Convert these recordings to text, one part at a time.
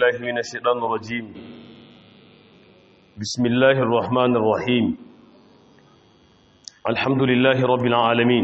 بالله من الشيطان الرجيم بسم الله الرحمن الرحيم الحمد لله رب العالمين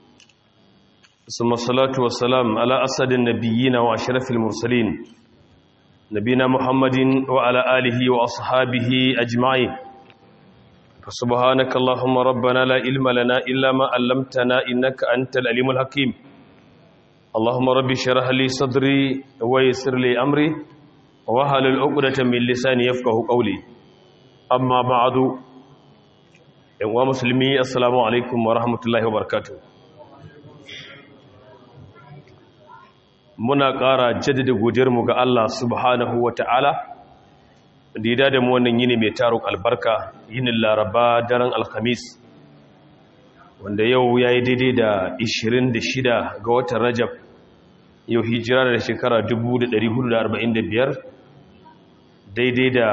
ثم الصلاة والسلام على أسد النبيين وأشرف المرسلين نبينا محمد وعلى آله وأصحابه أجمعين فسبحانك اللهم ربنا لا علم لنا إلا ما علمتنا إنك أنت العليم الحكيم اللهم ربي شرح لي صدري ويسر لي أمري وهل العقدة من لساني يفقه قولي أما بعد يا مسلمي السلام عليكم ورحمة الله وبركاته muna ƙara jaddada godiyarmu ga Allah subhanahu wa ta'ala da ya da mu wannan yini mai taruk albarka yinin laraba daren alhamis wanda yau ya yi daidai da 26 ga watan rajab yau hijira da shekara 1445 daidai da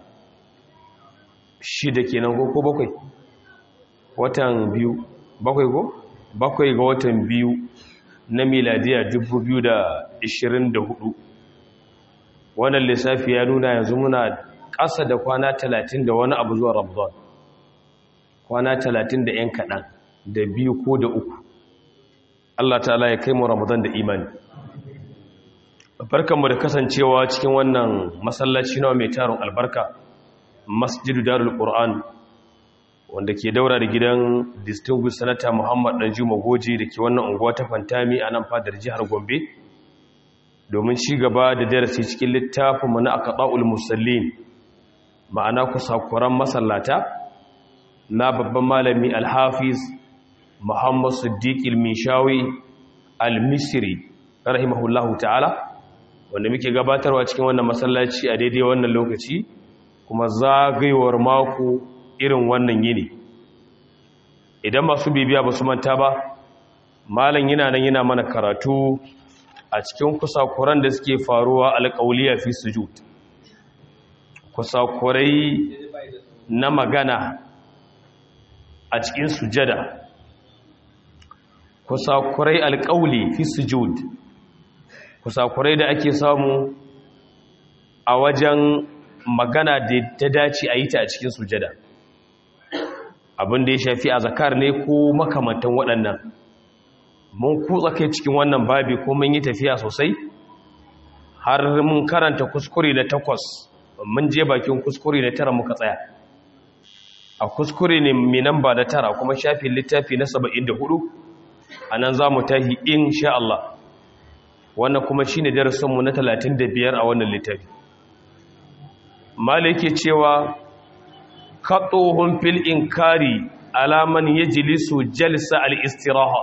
shida kenan ko bakwai watan biyu bakwai ko bakwai ga watan biyu na miladiya 2024 wannan lissafi ya nuna yanzu muna ƙasa da kwana 30 da wani abu zuwa ramadan kwana 30 da 'yan kaɗan da biyu ko da uku Allah ta'ala ya kai mu ramadan da imani barkanmu da kasancewa cikin wannan masallaci nawa mai tarin albarka masjidu darul qur'an wanda ke daura da gidan distinguished senator muhammad danjuma goji da ke wannan unguwa ta fantami a nan fadar jihar gombe domin ci gaba da darasi cikin littafinmu na aqda'ul musallin ma'ana kusakuran masallata na babban malami alhafiz muhammad siddiq al-mishawi al-misri rahimahullahu ta'ala wanda muke gabatarwa cikin wannan masallaci a daidai wannan lokaci kuma zagayewar mako irin wannan yini idan masu bibiya ba su manta ba malam yana nan yana mana karatu a cikin kusakuran da suke faruwa alƙauliya fi sujud kusakurai na magana a cikin sujada kusakurai alƙauli fi sujud kusakurai da ake samu a wajen magana da ta dace a yi ta a cikin sujada abin da ya shafi a zakar ne ko makamantan waɗannan mun kutsa kai cikin wannan babi ko mun yi tafiya sosai har mun karanta kuskure na takwas mun je bakin kuskure na tara muka tsaya a kuskure ne mai namba da tara kuma shafin littafi na saba'in da hudu a nan za mu tahi insha Allah wannan kuma shi ne darasinmu na talatin da biyar a wannan littafi malai ke cewa kaɗohun fil inkari alaman ya jilisu jalsa al'istiraha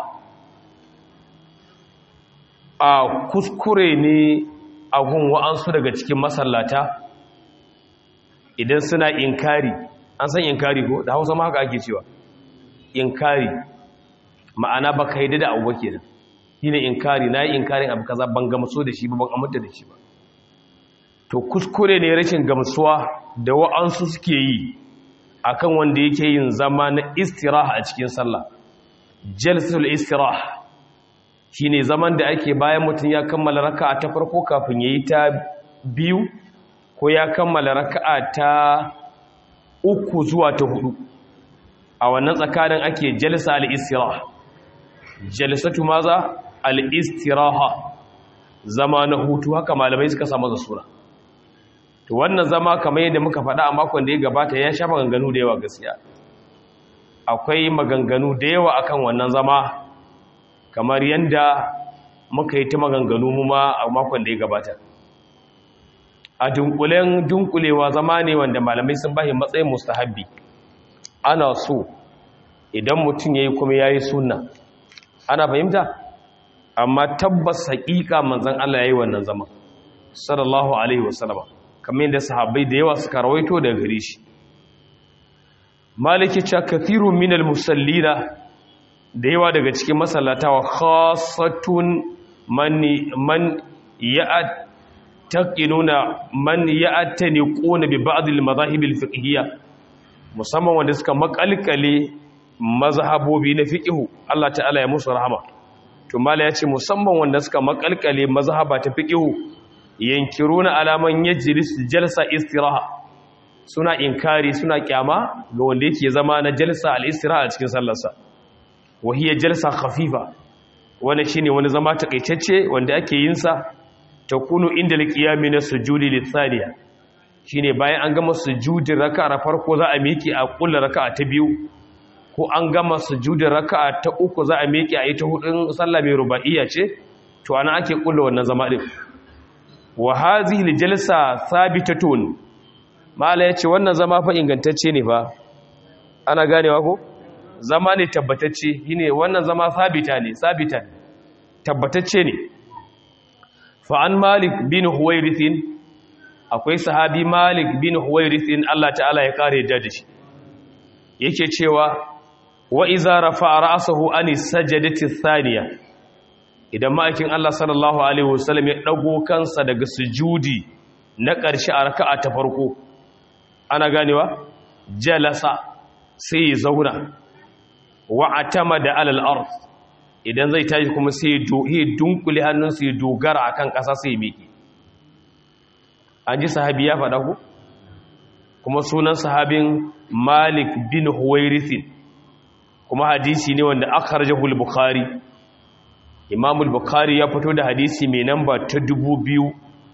a kuskure ne a gun wa'ansu daga cikin masallata idan suna inkari an san inkari ko da hausa ma haka ake cewa inkari ma'ana ba ka yi da abu ke nan shi ne inkari na yi inkarin abu kaza ban gamsu da shi ba ban aminta da shi ba to kuskure ne rashin gamsuwa da wa'ansu suke yi akan wanda yake yin zama na istiraha a cikin sallah jalsatul istiraha shine zaman da ake bayan mutum ya kammala raka'a ta farko kafin yayi ta biyu ko ya kammala raka'a ta uku zuwa ta hudu a wannan tsakanin ake jalsa al-istiraha jalsatu maza al-istiraha zama na hutu haka malamai suka samu da sura to wannan zama kamar yadda muka faɗa a makon da ya gabata ya sha maganganu da yawa gaskiya akwai maganganu da yawa akan wannan zama kamar yadda muka yi ta maganganu mu ma a makon da ya gabata a dunkulen dunkulewa zama ne wanda malamai sun bashi matsayin mustahabbi ana so idan mutum ya yi kuma ya yi sunna ana fahimta amma tabbas haƙiƙa manzan Allah ya yi wannan zama sallallahu alaihi wasallama kamar yadda sahabbai da yawa suka rawaito daga gare shi maliki cha kathiru minal musallina da yawa daga cikin masallata wa khassatun man man ya'taqinuna man ya'taniquna bi ba'd al madahib al fiqhiyya musamman wanda suka makalkale mazhabobi na fiqhu Allah ta'ala ya musu rahama to mala yace musamman wanda suka makalkale mazhaba ta fiqhu yankiruna alaman yajlis jalsa istiraha suna inkari suna kyama ga wanda yake zama na jalsa al-istiraha a cikin sallarsa wa hiya jalsa khafifa wani shine wani zama takaitacce wanda ake yin sa takunu inda al-qiyami na sujudi lithaniya shine bayan an gama sujudin raka'a farko za a miƙe a kullu raka'a ta biyu ko an gama sujudin raka'a ta uku za a miƙe a yi ta hudun sallah mai ruba'iyya ce to ana ake kullu wannan zama din wa hazihi aljalsa thabitatun mala yace wannan zama fa ingantacce ne fa ana ganewa ko zama ne tabbatacce shine wannan zama sabita ne sabita ne tabbatacce ne fa an malik bin huwairithin akwai sahabi malik bin huwairithin Allah ta'ala ya kare da shi yake cewa wa iza rafa'a ra'sahu ani sajdati thaniya idan ma'aikin Allah sallallahu alaihi wasallam ya dago kansa daga sujudi na ƙarshe a raka'a ta farko ana ganewa jalasa sai ya zauna wa atamada alal ard idan zai tashi kuma sai ya dunkule hannunsa ya dogara akan ƙasa sai ya miƙe an ji sahabi ya faɗa ku kuma sunan sahabin malik bin huwairithin kuma hadisi ne wanda akhrajahu al-bukhari imam al-bukhari ya fito da hadisi mai namba ta 2000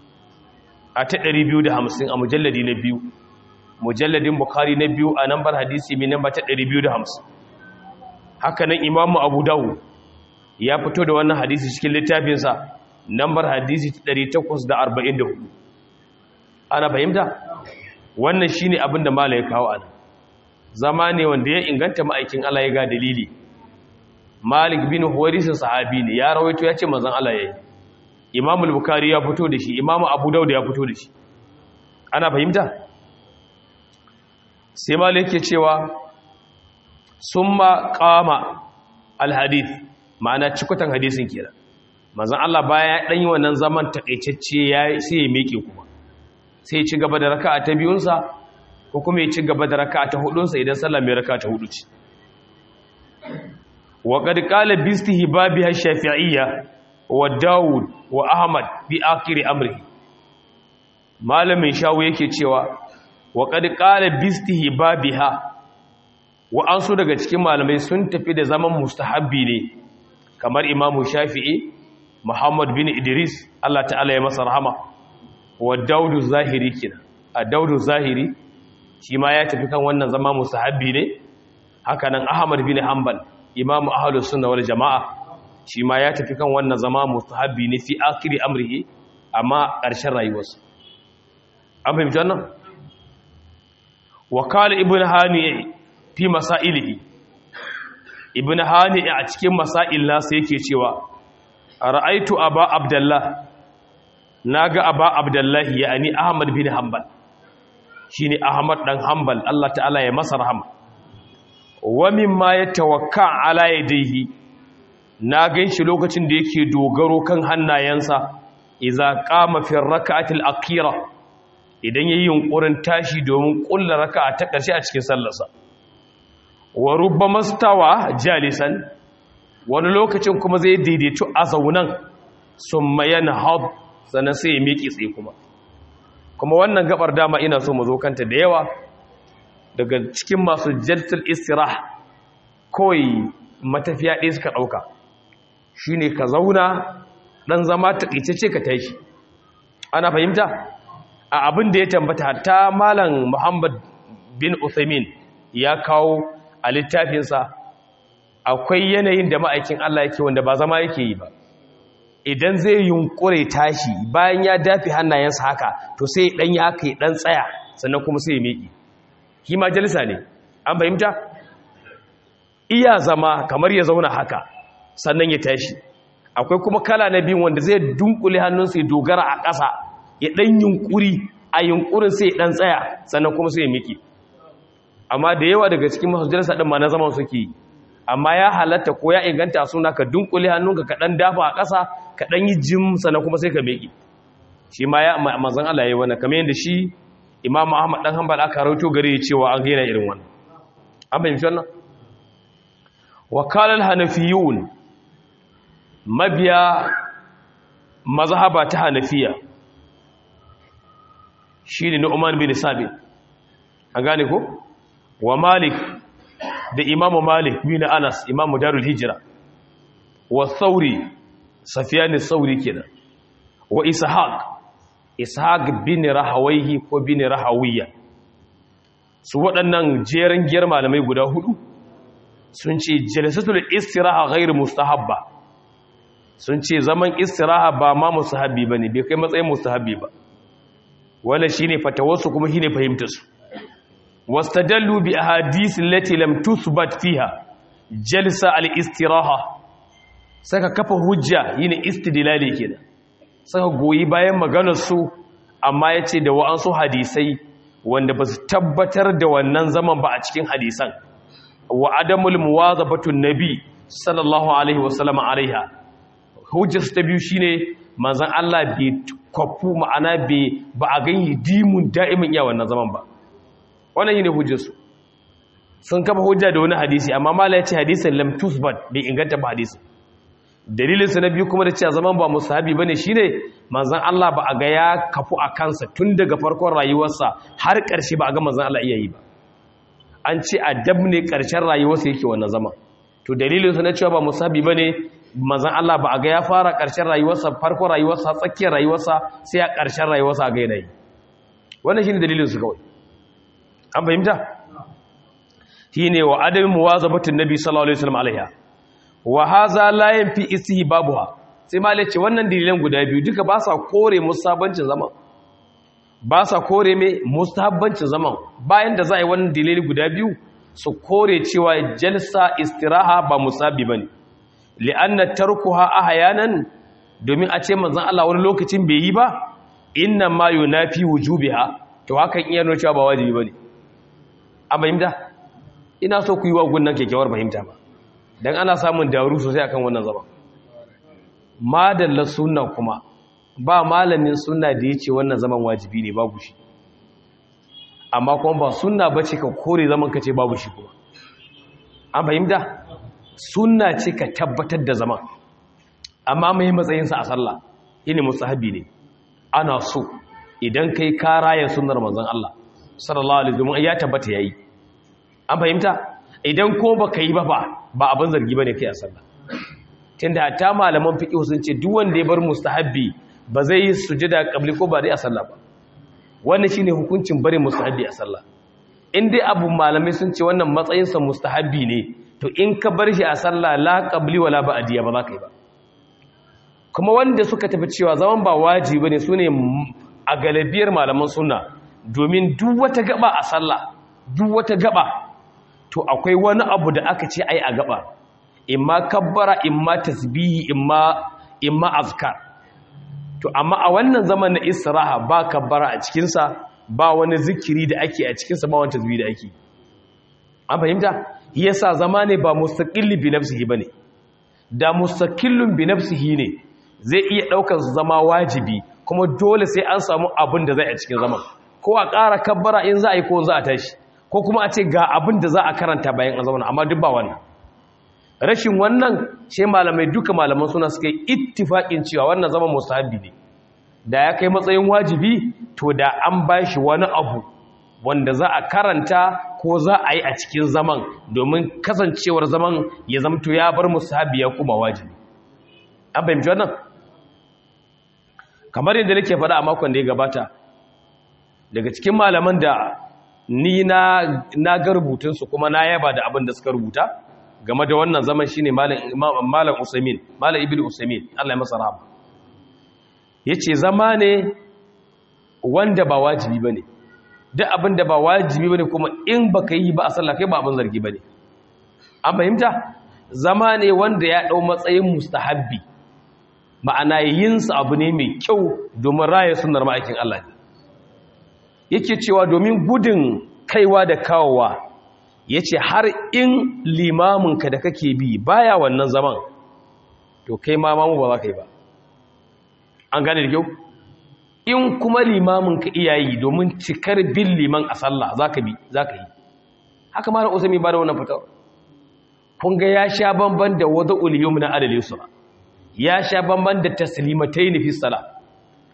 a ta 250 a mujalladi na biyu mujalladin bukhari na biyu a nambar hadisi mai namba ta 250 haka nan imam abu dawud ya fito da wannan hadisi cikin littafinsa nambar hadisi ta 844 ana fahimta wannan shine abin da mala ya kawo ana zama ne wanda ya inganta ma'aikin Allah ya ga dalili Malik bin Huwairis sahabi ne ya rawaito ya ce manzon Allah yayi Imam al-Bukhari ya fito da shi Imam Abu Dawud ya fito da shi ana fahimta sai Malik yake cewa summa qama al-hadith ma'ana cikutan hadisin kenan manzon Allah baya ya dan yi wannan zaman takeicecce ya sai ya miƙe kuma sai ya ci gaba da raka'a ta biyunsa ko kuma ya ci gaba da raka'a ta hudunsa idan sallah mai raka'a ta hudu ce wa qad qala bi istihbabi shafi'iyya wa daud wa ahmad bi akhir amrihi malamin shawu yake cewa wa qad qala bi istihbabiha wa an so daga cikin malamai sun tafi da zaman mustahabbi ne kamar imamu shafi'i muhammad bin idris Allah ta'ala ya masa rahama wa daudu zahiri kina a daudu zahiri shi ma ya tafi kan wannan zama musahabbi ne haka nan ahmad bin hanbal imamu ahlus sunna wal jamaa shi ma ya tafi kan wannan zama musahabbi ne fi akhiri amrihi amma ƙarshen rayuwarsa an fahimci wannan wa qala ibn hani fi masailihi ibn hani a cikin masail nasa yake cewa ra'aitu aba abdullah na ga aba abdullahi ya ani ahmad bin hanbal shi ne ahmad ɗan hanbal allah ta'ala ya masa rahama wa mimma ya tawakka ala yadayhi na gan shi lokacin da yake dogaro kan hannayensa iza qama fi rak'atil akhira idan yayi yunkurin tashi domin kullu raka'a ta ƙarshe a cikin sallarsa wa rubbama stawa jalisan wani lokacin kuma zai daidaito a zaunan summa yanhad sannan sai ya miƙe tsaye kuma kuma wannan gabar dama ina so mu zo kanta da yawa daga cikin masu jaltul istirah kawai matafiya ɗaya suka ɗauka shi ne ka zauna ɗan zama taƙaice ka tashi ana fahimta a abin da ya tambata hatta malam muhammad bin uthamin ya kawo a littafinsa akwai yanayin da ma'aikin allah yake wanda ba zama yake yi ba idan zai yunkure tashi bayan ya dafi hannayensa haka to sai dan ya haka dan tsaya sannan kuma sai ya miƙi shi ma jalisa ne an fahimta iya zama kamar ya zauna haka sannan ya tashi akwai kuma kala na biyu wanda zai dunkule hannunsa ya dogara a ƙasa ya dan yunkuri a yunkurin sai ya dan tsaya sannan kuma sai ya miƙi amma da yawa daga cikin masu jalisa din ma na zaman suke yi amma ya halatta ko ya inganta suna ka dunkule hannunka ka dan dafa a ƙasa ka dan yi jim sannan kuma sai ka meki shi ma ya manzon Allah yayi wannan kamar yadda shi Imam Ahmad dan Hanbal aka rawaito gare cewa an gaina irin wannan an bayyana wannan wa qala al-hanafiyun mabiya mazhaba ta hanafiya shine Nu'man bin Sabit an gane ko wa Malik da Imam Malik bin Anas Imam Darul Hijra wa Thawri Sufyan Thawri kenan wa Ishaq Ishaq bin Rahawayhi ko bin Rahawiyya su waɗannan jerin giyar malamai guda hudu sun ce jalsatul istiraha ghairu mustahabba sun ce zaman istiraha ba ma mustahabbi bane bai kai matsayin mustahabbi ba wala shine fatawarsu kuma shine fahimtar su wastadallu bi ahadith allati lam tuthbat fiha jalsa al istiraha saka kafa hujja yine istidlali kenan saka goyi bayan maganar su amma yace da wa'ansu hadisai wanda ba su tabbatar da wannan zaman ba a cikin hadisan wa adamul muwazabatun nabi sallallahu alaihi wasallam alaiha hujjar ta biyu shine manzon Allah bai kwafu ma'ana bai ba a gani dimun da'imin iya wannan zaman ba wannan shine hujjar su sun kafa hujja da wani hadisi amma mala ya ce hadisin lam tusbat bai inganta ba hadisi dalilin sa na biyu kuma da cewa zaman ba musahabi bane shine manzon Allah ba a ga ya kafu a kansa tun daga farkon rayuwarsa har ƙarshe ba a ga manzon Allah iya yi ba an ce adab ne ƙarshen rayuwarsa yake wannan zama to dalilinsa na cewa ba musabi ba ne mazan Allah ba a ga ya fara ƙarshen rayuwarsa farko rayuwarsa tsakiyar rayuwarsa sai a ƙarshen rayuwarsa a ga yanayi wannan shi ne dalilinsu kawai an fahimta shi ne wa adamin muwazabatin nabi sallallahu alaihi wasallam alaiha wa haza la yanfi istihbabuha sai malai ce wannan dalilan guda biyu duka ba sa kore musabancin zaman ba sa kore mai mustahabbancin zaman bayan da za a yi wannan dalili guda biyu su kore cewa jalsa istiraha ba musabi bane li'anna tarkuha ahyanan domin a ce manzon Allah wani lokacin bai yi ba inna ma yunafi wujubiha to hakan iya nuna cewa ba wajibi bane an fahimta ina so ku yi wa gunnan kekewar fahimta ba dan ana samun daru sosai akan wannan zaman madalla sunna kuma ba malamin sunna da ya ce wannan zaman wajibi ne babu shi amma kuma ba sunna ba ce ka kore zaman ka ce babu shi kuma an fahimta sunna ce ka tabbatar da zaman amma mai matsayinsa a sallah ini musahabi ne ana so idan kai ka raya sunnar manzon Allah sallallahu alaihi wasallam ya tabbata yayi an fahimta idan ko baka yi ba ba ba abin zargi bane kai a sallah tunda ta malaman fiqh sun ce duk wanda ya bar mustahabbi ba zai yi sujada kabli ko ba dai a sallah ba wannan shine hukuncin bare mustahabi a sallah in dai abu malamai sun ce wannan matsayin sa mustahabi ne to in ka bar shi a sallah la qabli wala ba'diya ba za ka yi ba kuma wanda suka tafi cewa zaman ba wajibi bane sune a galibiyar malaman sunna domin duk wata gaba a sallah duk wata gaba to akwai wani abu da aka ce ai a gaba imma kabbara imma tasbihi imma imma azkar to amma a wannan zaman na istiraha ba kabbara a cikinsa ba wani zikiri da ake a cikinsa ba wani tasbih da ake an fahimta yasa zama ne ba mustaqilli bi nafsihi bane da mustaqillun bi nafsihi ne zai iya daukar zama wajibi kuma dole sai an samu abin da zai a cikin zaman ko a ƙara kabbara in za a yi ko za a tashi ko kuma a ce ga abin da za a karanta bayan an zauna amma duk ba wannan rashin wannan sai malamai duka malaman suna suka yi ittifaƙin cewa wannan zama musahabi ne da ya kai matsayin wajibi to da an ba shi wani abu wanda za a karanta ko za a yi a cikin zaman domin kasancewar zaman ya zamto ya bar musahabi ya kuma wajibi an fahimci wannan kamar yadda nake faɗa a makon da ya gabata daga cikin malaman da ni na na ga rubutunsu kuma na yaba da abin da suka rubuta game da wannan zaman shine malam malam Usaimin malam Ibnu Usaimin Allah ya masa rahama yace zama ne wanda ba wajibi bane duk abin da ba wajibi bane kuma in baka yi ba a sallah kai ba abin zargi bane an fahimta zama ne wanda ya dau matsayin mustahabbi ma'ana yin sa abu ne mai kyau domin raya sunnar ma'aikin Allah ne yake cewa domin gudun kaiwa da kawowa ya ce har in limaminka da kake bi baya wannan zaman to kai ma mamu ba za ka yi ba an gane da kyau in kuma limaminka iyayi domin cikar bin liman a sallah za ka bi za ka yi haka mara usami ba da wannan fitar kun ga ya sha bamban da wadda uliyum na adalin su ya sha bamban da taslimatai nufi sala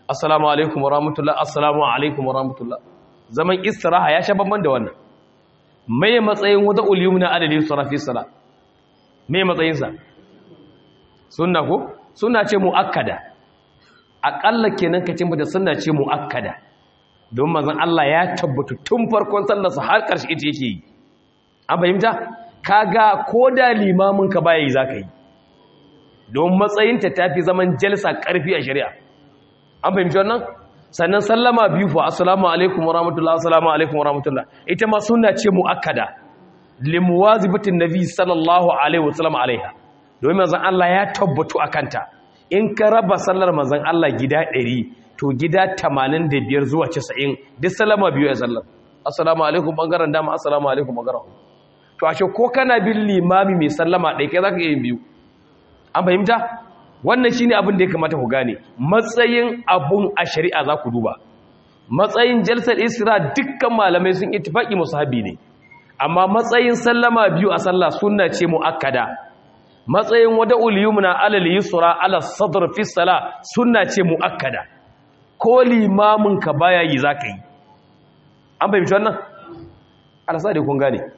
assalamu alaikum wa rahmatullah assalamu alaikum wa rahmatullah zaman istiraha ya sha bamban da wannan mai matsayin wada uliyumna adadin sarafi sala mai matsayinsa sunna ko sunna ce muakkada akalla kenan ka cin da sunna ce muakkada don manzon Allah ya tabbata tun farkon sallarsa har ƙarshe ita yake yi an fahimta kaga ko da limamin ka baya yi zaka yi don matsayinta tafi zaman jalsa ƙarfi a shari'a an fahimci wannan sannan sallama biyu fa assalamu alaikum wa rahmatullah assalamu alaikum wa rahmatullah ita ma sunna ce muakkada limuwazibatin nabi sallallahu alaihi wasallam alaiha domin manzon Allah ya tabbatu akanta in ka raba sallar manzon Allah gida 100 to gida 85 zuwa 90 duk sallama biyu a sallar assalamu alaikum bangaren dama assalamu alaikum bangaren to ashe ko kana bin limami mai sallama ɗaya kai zaka yin biyu an fahimta wannan shine abin da ya kamata ku gane matsayin abun a shari'a za ku duba matsayin jalsar isra dukkan malamai sun ittifaqi musahabi ne amma matsayin sallama biyu a sallah sunna ce muakkada matsayin wada'ul yumna alal yusra ala sadr fi salah sunna ce muakkada ko limamin ka baya yi zaka yi an fahimci wannan alasa da kun gane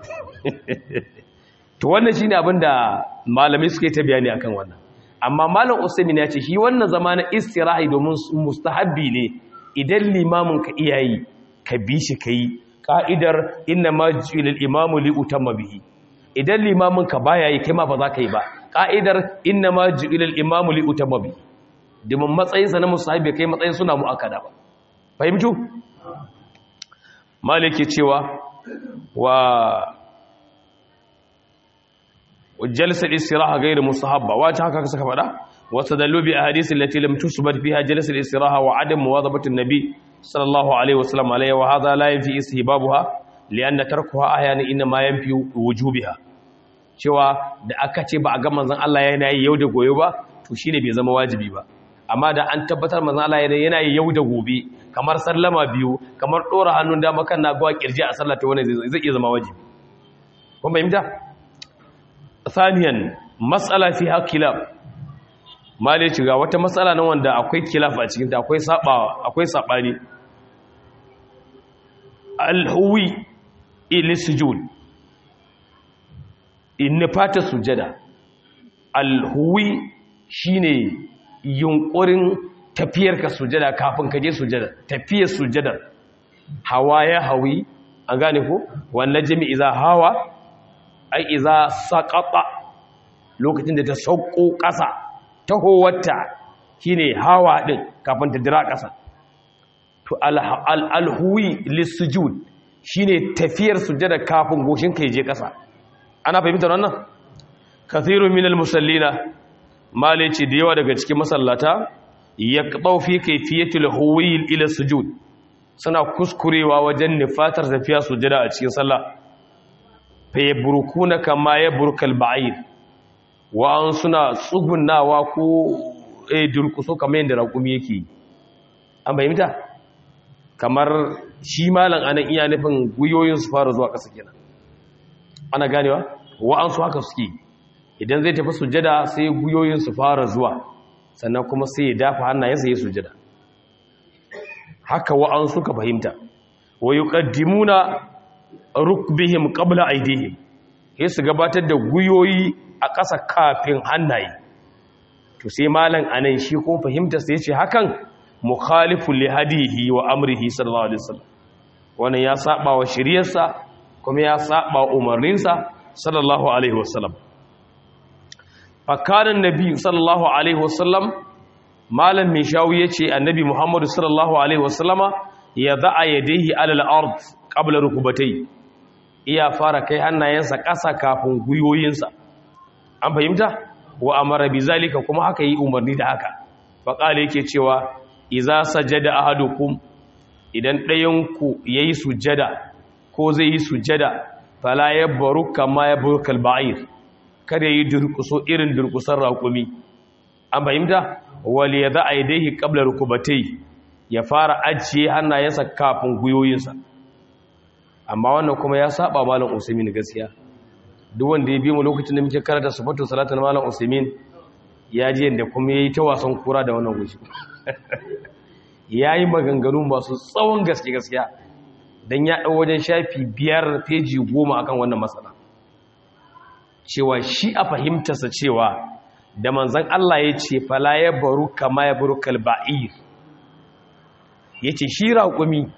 to wannan shine abin da malamai suke ta bayani akan wannan amma malam usaimin ya ce shi wannan zama na istirahi domin mustahabbi ne idan limamin ka iyayi ka bi shi kai ka'idar inna ma ju'ilal imamu li utamma bihi idan limamin ka baya yi kai ma ba za ka yi ba ka'idar inna ma ju'ilal imamu li utamma bihi domin matsayin sa na mustahabbi kai matsayin suna muakkada ba fahimtu malike cewa wa وجلسة الاستراحة غير مستحبة واجه هكا سكا فدا واستدلوا باحاديث التي لم تثبت فيها جلسة الاستراحة وعدم مواظبة النبي صلى الله عليه وسلم عليها وهذا لا ينفي استحبابها لأن تركها أحيانا إنما ينفي وجوبها cewa da aka ce ba a ga manzon Allah yana yi yau da gobe ba to shine bai zama wajibi ba amma da an tabbatar manzon Allah yana yi yau da gobe kamar sallama biyu kamar dora hannun dama kan na gawa kirji a sallah to wannan zai iya zama wajibi kun fahimta ثانيا مسألة فيها خلاف ما dai ga wata matsala nan wanda akwai khilaf a cikin ta akwai saba akwai sabani al-huwi ila sujud in fata sujada al-huwi shine yunkurin tafiyar ka sujada kafin ka je sujada tafiyar sujada hawa ya hawi an gane ko wannan jami'i za hawa ai iza saqata lokacin da ta sauko ƙasa tahowarta shine hawa din kafin ta dira ƙasa to alhuwi lisujud shine tafiyar sujada kafin goshin ka je ƙasa ana fahimtar wannan kathirun minal musallina malici da yawa daga cikin masallata yaqtau fi kayfiyatil huwi ila sujud suna kuskurewa wajen nifatar tafiya sujada a cikin sallah fayaburkuna kama ya burkal ba'ir wa'an suna tsugunawa ko eh durkuso kamar yadda raƙumi yake an bayyanta kamar shi malam anan iya nufin guyoyin su fara zuwa ƙasa kenan ana ganewa wa'an su haka suke idan zai tafi sujada sai guyoyin su fara zuwa sannan kuma sai ya dafa hannayensa ya sujada haka wa'an suka fahimta wa yuqaddimuna rukbihim qabla aydihim sai su gabatar da guyoyi a ƙasa kafin hannaye to sai malam anan shi ko fahimta sai yace hakan mukhalifu li hadihi wa amrihi sallallahu alaihi wasallam wannan ya saba wa shiriyarsa kuma ya saba umarninsa sallallahu alaihi wasallam fakaran nabi sallallahu alaihi wasallam malam mai shawu yace annabi muhammadu sallallahu alaihi wasallama ya za'a yadayhi alal ard qabla rukubatai iya fara kai hannayensa ƙasa kafin guyoyinsa an fahimta wa amara bizalika kuma haka yi umarni da haka faqala yake cewa iza sajada ahadukum idan ɗayanku yayi sujada ko zai yi sujada fala yabru kama yabrukal ba'ir kada yi durkuso irin durkusar raƙumi an fahimta wal yadha aydayhi qabla rukubatai ya fara ajiye hannayensa kafin guyoyinsa amma wannan kuma ya saba malam usaimin gaskiya duk wanda ya bi mu lokacin da muke karanta sifatu salatul malam usaimin ya ji yanda kuma yayi ta wasan kura da wannan gushi yayi maganganu masu tsawon gaske gaskiya dan ya dau wajen shafi biyar peji goma akan wannan matsala cewa shi a fahimtarsa cewa da manzon Allah ya ce fala ya baru kama ya baru kalba'ir yace shi raƙumi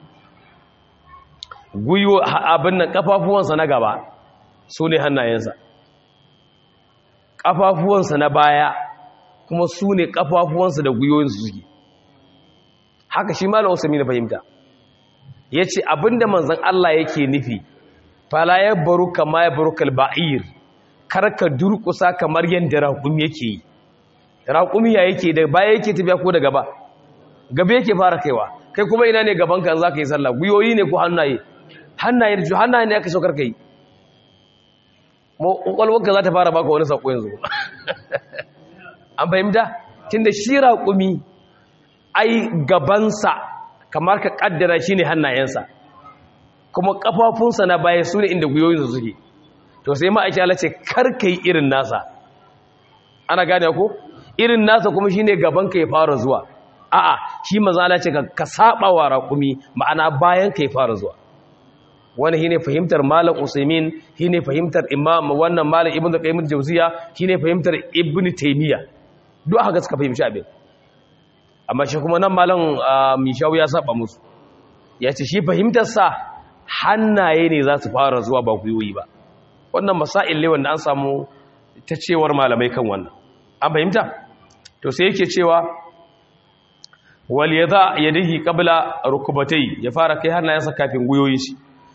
guyo abin nan kafafuwansa na gaba su ne hannayensa kafafuwansa na baya kuma su ne kafafuwansa da guyoyinsu suke haka shi malam usami na fahimta ya ce abinda manzan Allah yake nufi fala ya baru kama ya baru kalba'ir karka durkusa kamar yadda raƙumi yake yi raƙumi ya yake da baya yake tafiya ko da gaba gaba yake fara kaiwa kai kuma ina ne gaban kan za ka yi sallah guyoyi ne ko hannaye hannaye da hannaye ne aka saukar kai ƙwaƙwalwarka za ta fara baka wani saƙo yanzu an fahimta tun da shi raƙumi ai gabansa kamar ka ƙaddara shi ne hannayensa kuma ƙafafunsa na baya su ne inda guyoyinsa suke to sai ma'aiki ala ce karka yi irin nasa ana gane ko irin nasa kuma shi ne gabanka ya fara zuwa a'a shi maza ala ce ka saba wa raƙumi ma'ana bayan ka ya fara zuwa wani shine fahimtar malam usaimin shine fahimtar imam wannan malam ibnu qayyim al-jawziya shine fahimtar ibnu taymiya duk haka suka fahimci abin amma shi kuma nan malam mishawu ya saba musu yace shi fahimtar sa hannaye ne za su fara zuwa ba kuyoyi ba wannan masail ne wanda an samu ta cewar malamai kan wannan an fahimta to sai yake cewa wal yada yadihi qabla rukubatai ya fara kai hannayensa kafin guyoyin shi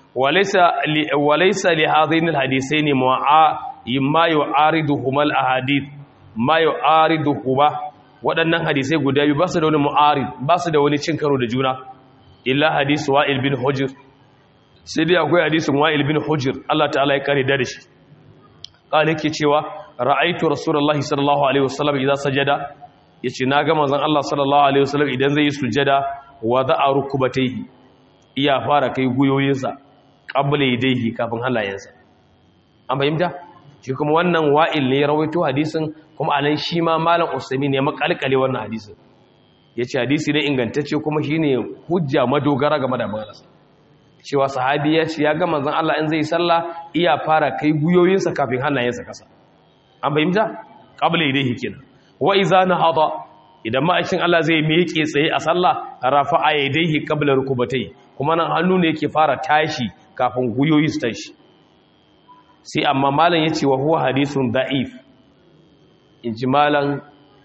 وليس لهذين الحديثين ما يعارضهما الاحاديث ما يعارضهما waɗannan hadisai guda biyu ba su da wani mu'arid ba su da wani cin karo da juna illa hadisu wa'il bin hujr sai dai akwai hadisin wa'il bin hujr Allah ta'ala ya kare da shi kana yake cewa ra'aitu rasulullahi sallallahu alaihi wasallam idan sajada yace na ga manzon Allah sallallahu alaihi wasallam idan zai yi sujada wa da'a rukubatayhi iya fara kai guyoyinsa ƙabbala yadaihi kafin halayensa an fahimta shi kuma wannan wa'il ne ya rawaito hadisin kuma a nan shi ma malam usami ne makalkale wannan hadisin ya ce hadisi ne ingantacce kuma shi ne hujja madogara game da maganarsa cewa sahabi ya ce ya ga manzon Allah in zai sallah iya fara kai guyoyinsa kafin hannayensa kasa an fahimta ƙabbala yadaihi kenan wa iza nahada idan ma'aikin Allah zai miƙe tsaye a sallah rafa'a yadaihi qabla rukubatai kuma nan hannu ne yake fara tashi kafin guyoyi su tashi sai amma malam ya ce wa huwa hadisun da'if in ji malam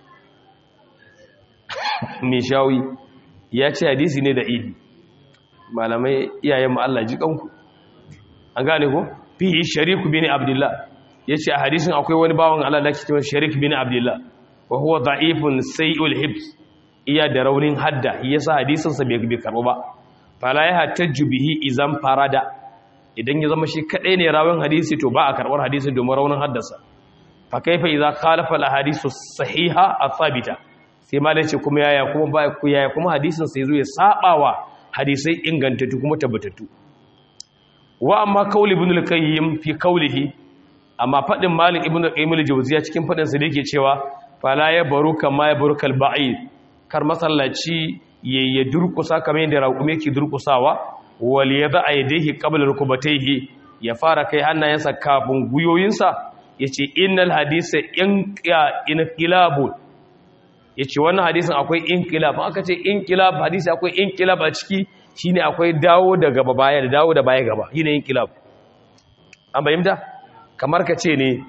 mishawi ya ce hadisi ne da'ifi malamai iyayen Allah ji kanku an gane ko fi shariku bin abdullah ya ce a hadisin akwai wani bawan Allah da ke cewa sharik bin abdullah wa huwa da'ifun sai'ul hibs iya da raunin hadda yasa hadisinsa bai karɓo ba fala ya hattajju bihi izan farada idan ya zama shi kadai ne rawin hadisi to ba a karbar hadisin domin raunin haddasa fa kaifa idza khalafa al ahadisu sahiha athabita sai malai ce kuma yaya kuma ba ku yaya kuma hadisin sai zo ya sabawa hadisai ingantattu kuma tabbatattu wa amma qaul ibn al qayyim fi qawlihi amma fadin malik ibn al qayyim al jawziya cikin fadin sa da yake cewa fala ya baruka ma ya barukal ba'id kar masallaci ya durkusa kamar yadda raƙumi ke durkusawa wal ya za a yadaihi qabla rukubatayhi ya fara kai hannayensa kafin guyoyinsa yace innal hadisa inqilabun yace wannan hadisin akwai inqilab aka ce inqilab hadisi akwai inqilab a ciki shine akwai dawo da gaba baya da dawo da baya gaba shine inqilab an bayyana kamar ka ce ne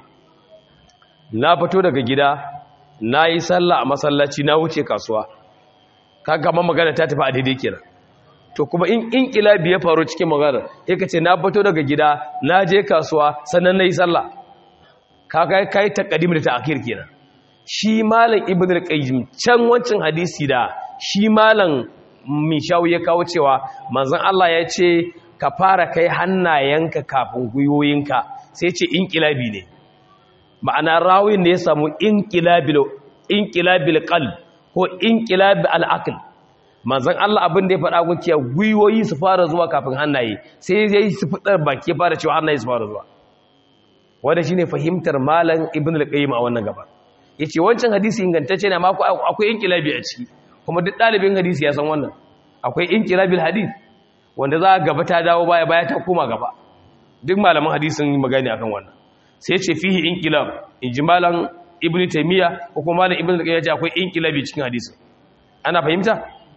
na fito daga gida na yi sallah a masallaci na wuce kasuwa kaga ma magana ta tafi a daidai kenan to kuma in inqilabi ya faru cikin magana sai kace na fito daga gida na je kasuwa sannan nayi sallah kaga kai taqdim da ta'khir kenan shi malam ibnu al-qayyim can wancin hadisi da shi malam mishawi ya kawo cewa manzon Allah ya ce ka fara kai hannayenka kafin guyoyinka sai ce inqilabi ne ma'ana rawin ne ya samu inqilabil inqilabil qalb ko inqilabi al'aql manzon Allah abin da ya faɗa ku cewa guyoyi su fara zuwa kafin hannaye sai yayi su fitar baki fara cewa hannaye su fara zuwa wanda shine fahimtar malam ibn al-qayyim a wannan gaba yace wancan hadisi ingantacce ne amma akwai inqilabi a ciki kuma duk ɗalibin hadisi ya san wannan akwai inqilabil hadith wanda za gaba ta dawo baya baya ta koma gaba duk malaman hadisin yi magani akan wannan sai ce fihi inqilab ijmalan ibnu taymiya ko kuma malam ibnu qayyim ya ce akwai inqilabi cikin hadisin ana fahimta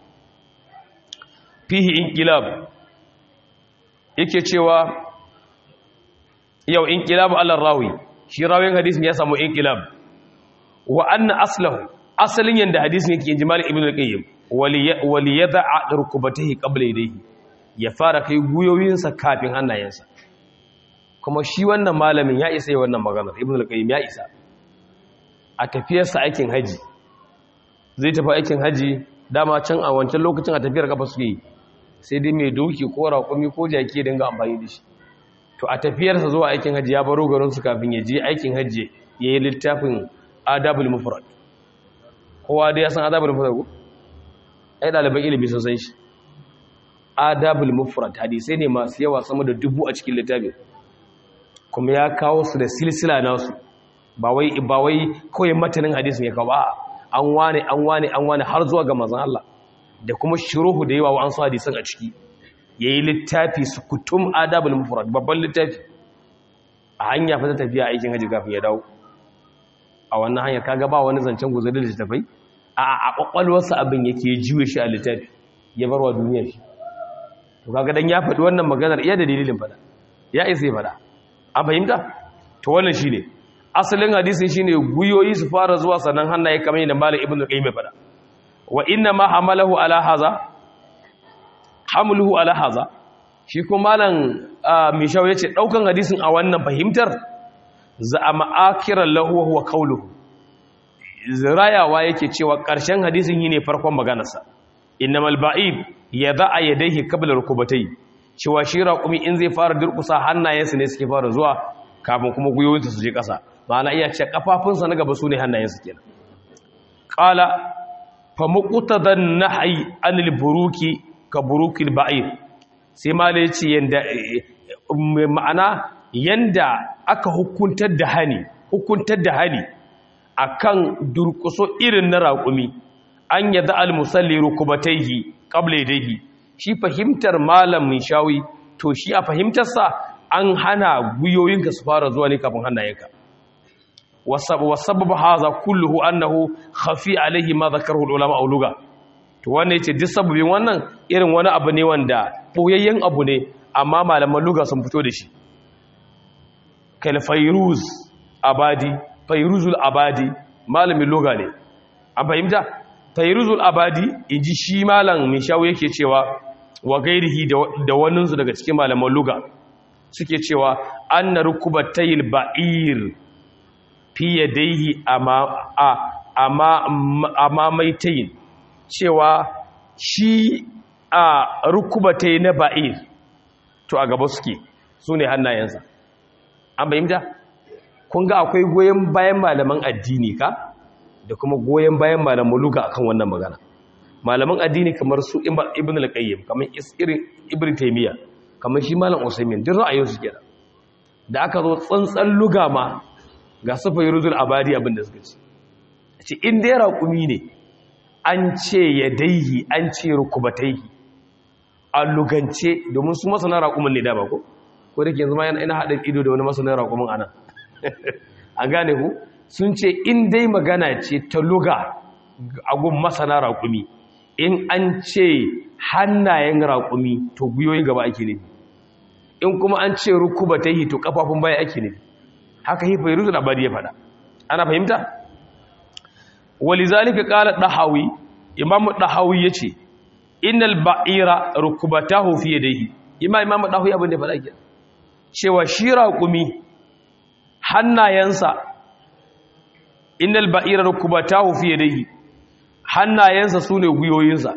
fihi inqilab yake cewa yau inqilabu ala rawi shi rawin hadisin ya samu inqilab wa anna aslahu asalin yanda hadisin yake ijmal ibnu qayyim wali yada'a rukubatihi qabla yadayhi ya fara kai guyoyinsa kafin hannayensa kuma shi wannan malamin ya isa yi wannan maganar ibn al-qayyim ya isa a tafiyarsa aikin haji zai tafi aikin haji dama can a wancan lokacin a tafiyar kafa suke yi sai dai mai doki ko raƙumi ko jaki dinga amfani da shi to a tafiyarsa zuwa aikin haji ya baro garin su kafin ya je aikin haji ya yi littafin adabul mufrad kowa dai ya san adabul mufrad ko ai ɗaliban ilimi sun san shi adabul mufrad hadisai ne masu yawa sama da dubu a cikin littafin kuma ya kawo su da silsila nasu ba wai ba wai kawai matanin hadisin ya kawo ba an wane an wane an wane har zuwa ga manzon Allah da kuma shuruhu da yawa wa an su hadisan a ciki yayi littafi su kutum adabul mufrad babban littafi a hanya fa ta tafiya aikin haji kafin ya dawo a wannan hanyar kaga ba wani zancen guzuri da tafai a a kwakwalwarsa abin yake jiwe shi a littafi ya barwa duniya shi to kaga dan ya faɗi wannan maganar iya da dalilin fada ya isa ya fada an fahimta to wannan shine asalin hadisin shine guyoyi su fara zuwa sannan hannaye kamar yadda malam ibnu qayyim fada wa inna ma hamalahu ala haza hamluhu ala haza shi kuma malam mishaw yace daukan hadisin a wannan fahimtar za a ma'akiran lahu huwa qawluhu zirayawa yake cewa ƙarshen hadisin yi ne farkon maganarsa innamal ba'id ya za'a yadayhi qabla rukubatayhi cewa shi raƙumi in zai fara durƙusa hannayensa ne suke fara zuwa kafin kuma gwiwoyinsa su je ƙasa ma'ana iya ce kafafunsa na gaba su ne hannayensa kenan qala fa muqtadan nahyi anil buruki ka burukil ba'id sai mala yace yanda ma'ana yanda aka hukuntar da hani hukuntar da hani akan durƙuso irin na raƙumi an yadda al-musalli rukubataihi qabla yadayhi shi fahimtar malamin shawi to shi a fahimtarsa an hana guyoyinka su fara zuwa ne kafin hannayenka wasabab haza kulluhu annahu khafi alaihi ma zakarahu ulama auluga to wannan yace duk sababin wannan irin wani abu ne wanda boyayyen abu ne amma malaman luga sun fito da shi kal fayruz abadi fayruzul abadi malamin luga ne an fahimta fayruzul abadi inji shi malam mai shawo yake cewa wa gairihi da waninsu daga cikin malaman luga suke cewa anna rukubatayil ba'ir fi yadayhi ama ama amamaitayin cewa shi a rukubatai na ba'ir to a gaba suke su ne hannayensa an bayyanta kun ga akwai goyon bayan malaman addini ka da kuma goyon bayan malaman luga akan wannan magana malaman addini kamar su ibn al-qayyim kamar irin ibn taymiya kamar shi malam usaymin duk ra'ayin su kenan da aka zo tsantsan luga ma ga sufa yuruzul abadi abin da suka ce ce in dai raƙumi ne an ce yadaihi an ce rukubataihi a lugance domin su masana raƙumin ne da ba ko ko da ke yanzu ma yana ina haɗin ido da wani masanin raƙumin ana a gane ku sun ce in dai magana ce ta luga a gun masana raƙumi in an ce hannayen raƙumi to gwiwoyin gaba ake nufi in kuma an ce rukuba ta yi to kafafun baya ake nufi haka hifa yi ruzun abadi ya faɗa ana fahimta wali zalika ƙala ɗahawi imamu ɗahawi ya ce innal ba'ira rukubatahu fi yadayhi ima imamu ɗahawi abin da faɗa ke cewa shi raƙumi hannayensa innal ba'ira rukubatahu fi yadayhi hannayensa su ne gwiwoyinsa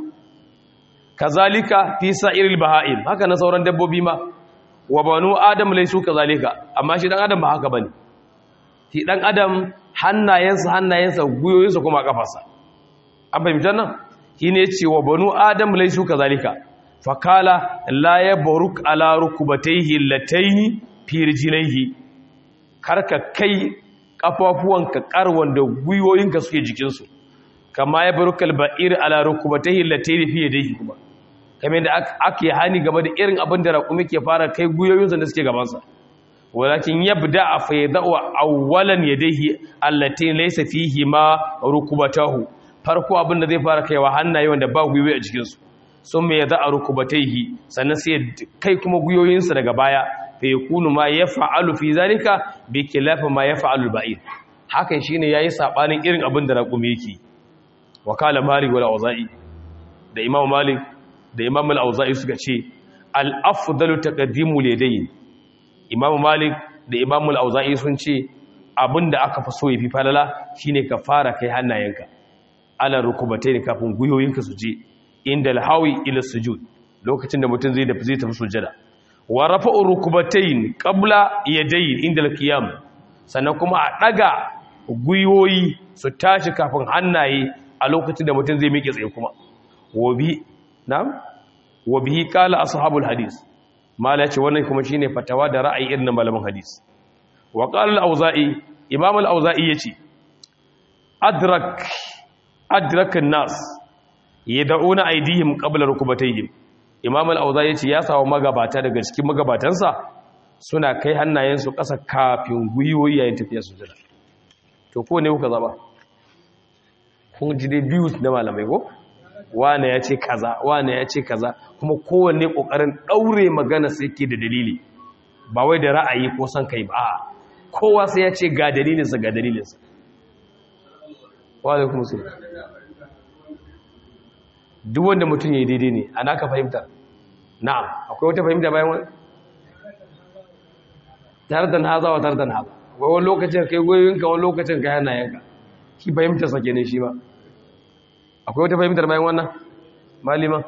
kazalika fi sa'iril baha'im haka na sauran dabbobi ma wa banu adam laisu kazalika amma shi dan adam ba haka bane shi dan adam hannayensa hannayensa gwiwoyinsa kuma kafarsa an fahimtar nan shine yace wa banu adam laisu kazalika fakala la yabruk ala rukubatayhi lataini fi rijlaihi karka kai kafafuwanka karwan da gwiwoyinka suke jikinsu kama ya baro kalba'ir ala rukubatahi latayn fi yadayhi kuma kamar da ake hani game da irin abin da raƙumi ke fara kai guyoyinsa da suke gabansa walakin yabda fa yadau awwalan yadayhi allati laysa fihi ma rukubatahu farko abin da zai fara kaiwa hannaye wanda ba guyoyi a cikin su sun mai yada rukubataihi sannan sai kai kuma guyoyinsa daga baya fa yakunu ma yaf'alu fi zalika bi khilafi ma yaf'alu al-ba'ir hakan shine yayi sabanin irin abin da raƙumi yake wakala malik wal auza'i da imam malik da imam al-auza'i suka ce al-afdalu taqdimu ladayn imam malik da imam al-auza'i sun ce abinda aka fi so yafi falala shine ka fara kai hannayenka ala rukubatai kafin guyoyinka su je inda al-hawi ila sujud lokacin da mutum zai da zai tafi sujada wa rafa'u rukubatayn qabla yadayn inda al-qiyam sannan kuma a daga guyoyi su tashi kafin hannaye a lokacin da mutum zai miƙe tsaye kuma wabi na'am wabihi qala ashabul hadis mala ce wannan kuma shine fatawa da ra'ayi irin malaman hadis wa qala al-auza'i imam al-auza'i yace adrak adrak an-nas yad'una aydihim qabla rukubatayhim imam al-auza'i yace ya sawo magabata daga cikin magabatansa suna kai hannayensu ƙasa kafin gwiwoyi yayin tafiya sujada to ko ne kuka zaba kun ji dai biyu na malamai ko wane ya ce kaza wane ya ce kaza kuma kowanne kokarin daure magana sai ke da dalili ba wai da ra'ayi ko san kai ba kowa sai ya ce ga dalilinsa ga dalilinsa wa alaikum salam duk wanda mutum ya yi daidai ne ana ka fahimta na'am akwai wata fahimta bayan wani tardan haza wa tardan haza wani lokacin kai goyoyinka wani lokacin kai hannayenka shi fahimtar sa kenan shi ba akwai wata fahimtar bayan wannan malima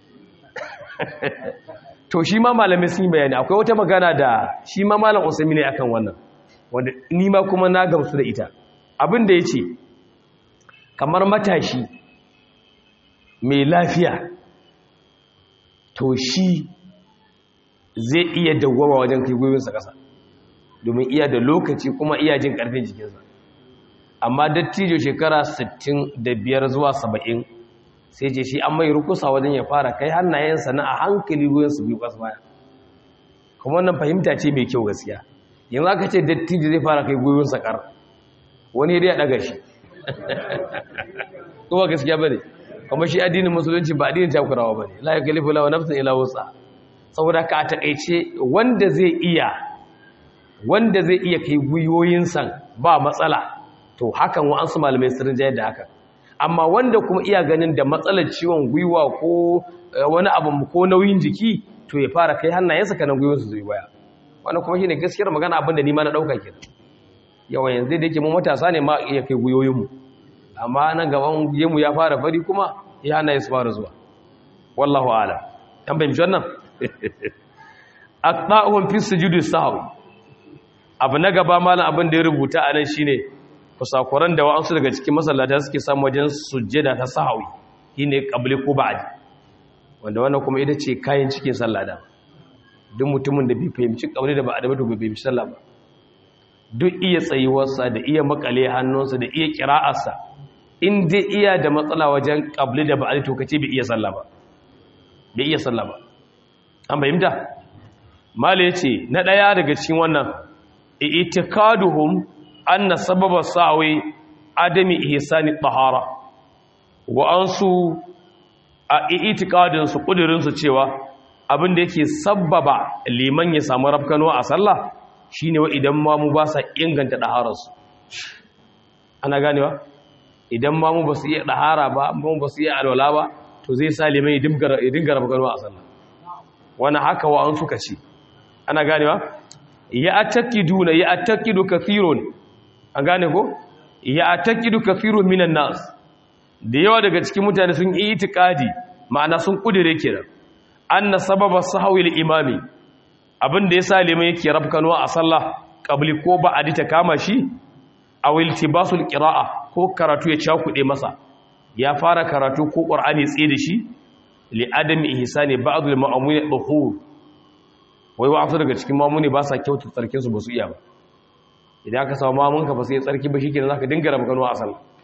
to shi ma malamai sun yi bayani akwai wata magana da shi ma malam usami ne akan wannan wanda ni ma kuma na gamsu da ita abin da ya ce kamar matashi mai lafiya to shi zai iya dawwama wajen kai gwiwinsa ƙasa domin iya da lokaci kuma iya jin ƙarfin jikinsa amma dattijo shekara 65 zuwa 70 sai ce shi an mai rukusa wajen ya fara kai hannayensa na a hankali su biyu ƙasa baya kuma wannan fahimta ce mai kyau gaskiya yanzu aka ce dattijo zai fara kai gwiwinsa ƙar wani ya ɗaga shi kuma gaskiya ba ne kuma shi addinin musulunci ba addinin takurawa ba ne la ya kalifu lawa nafsin ila wutsa saboda ka a taƙaice wanda zai iya wanda zai iya kai gwiwoyinsa ba matsala to hakan wa'ansu malamai sirrin jayar da haka amma wanda kuma iya ganin da matsalar ciwon gwiwa ko wani abu ko nauyin jiki to ya fara kai hannayensa kanan gwiwinsu zai baya wannan kuma shine gaskiyar magana abin da ni ma na dauka kenan yawan yanzu da yake mu matasa ne ma iya kai gwiwoyinmu amma nan gaban gemu ya fara fari kuma ya hannaye su fara zuwa wallahu a'lam dan bayyana wannan aqta'uhum fi sujudi sahwi abu na gaba malam abin da ya rubuta anan shine kusakuran da wa'ansu daga cikin masallata suke samu wajen sujjada ta sahawi shine qabli ko ba'di wanda wannan kuma ita ce kayan cikin sallah da duk mutumin da bai fahimci qabli da ba'di ba to bai fahimci sallah ba duk iya tsayuwarsa da iya makale hannunsa da iya kira'arsa in dai iya da matsala wajen qabli da ba'di to kace bai iya sallah ba bai iya sallah ba an fahimta mala yace na daya daga cikin wannan i'tikaduhum anna sababa sawi adami ihsani tahara wa ansu a itikadin su kudirin su cewa abin da yake sabbaba liman ya samu rafkano a sallah shine wa idan mamu ba sa inganta dahararsu ana ganewa idan mamu ba su iya dahara ba mamu ba su iya alwala ba to zai sa liman ya dinga rafkano a sallah wani haka wa an suka ce ana ganewa ya atakiduna ya atakidu kathirun an gane ko ya atakidu kathirun minan nas da yawa daga cikin mutane sun yi itikadi ma'ana sun kudire kenan anna sababa sahwi al-imami abinda yasa liman yake rabkanwa a sallah qabli ko ba'adi ta kama shi aw iltibasul qira'a ko karatu ya cakude masa ya fara karatu ko qur'ani tsaye da shi li adami ihsani ba'd al-ma'muni dhuhur wai wa'afu daga cikin mamuni ba sa kyautu tsarkin su ba su iya ba idan aka samu mamunka ba su yi tsarki ba shikenan zaka dinga rabu kanuwa a sallah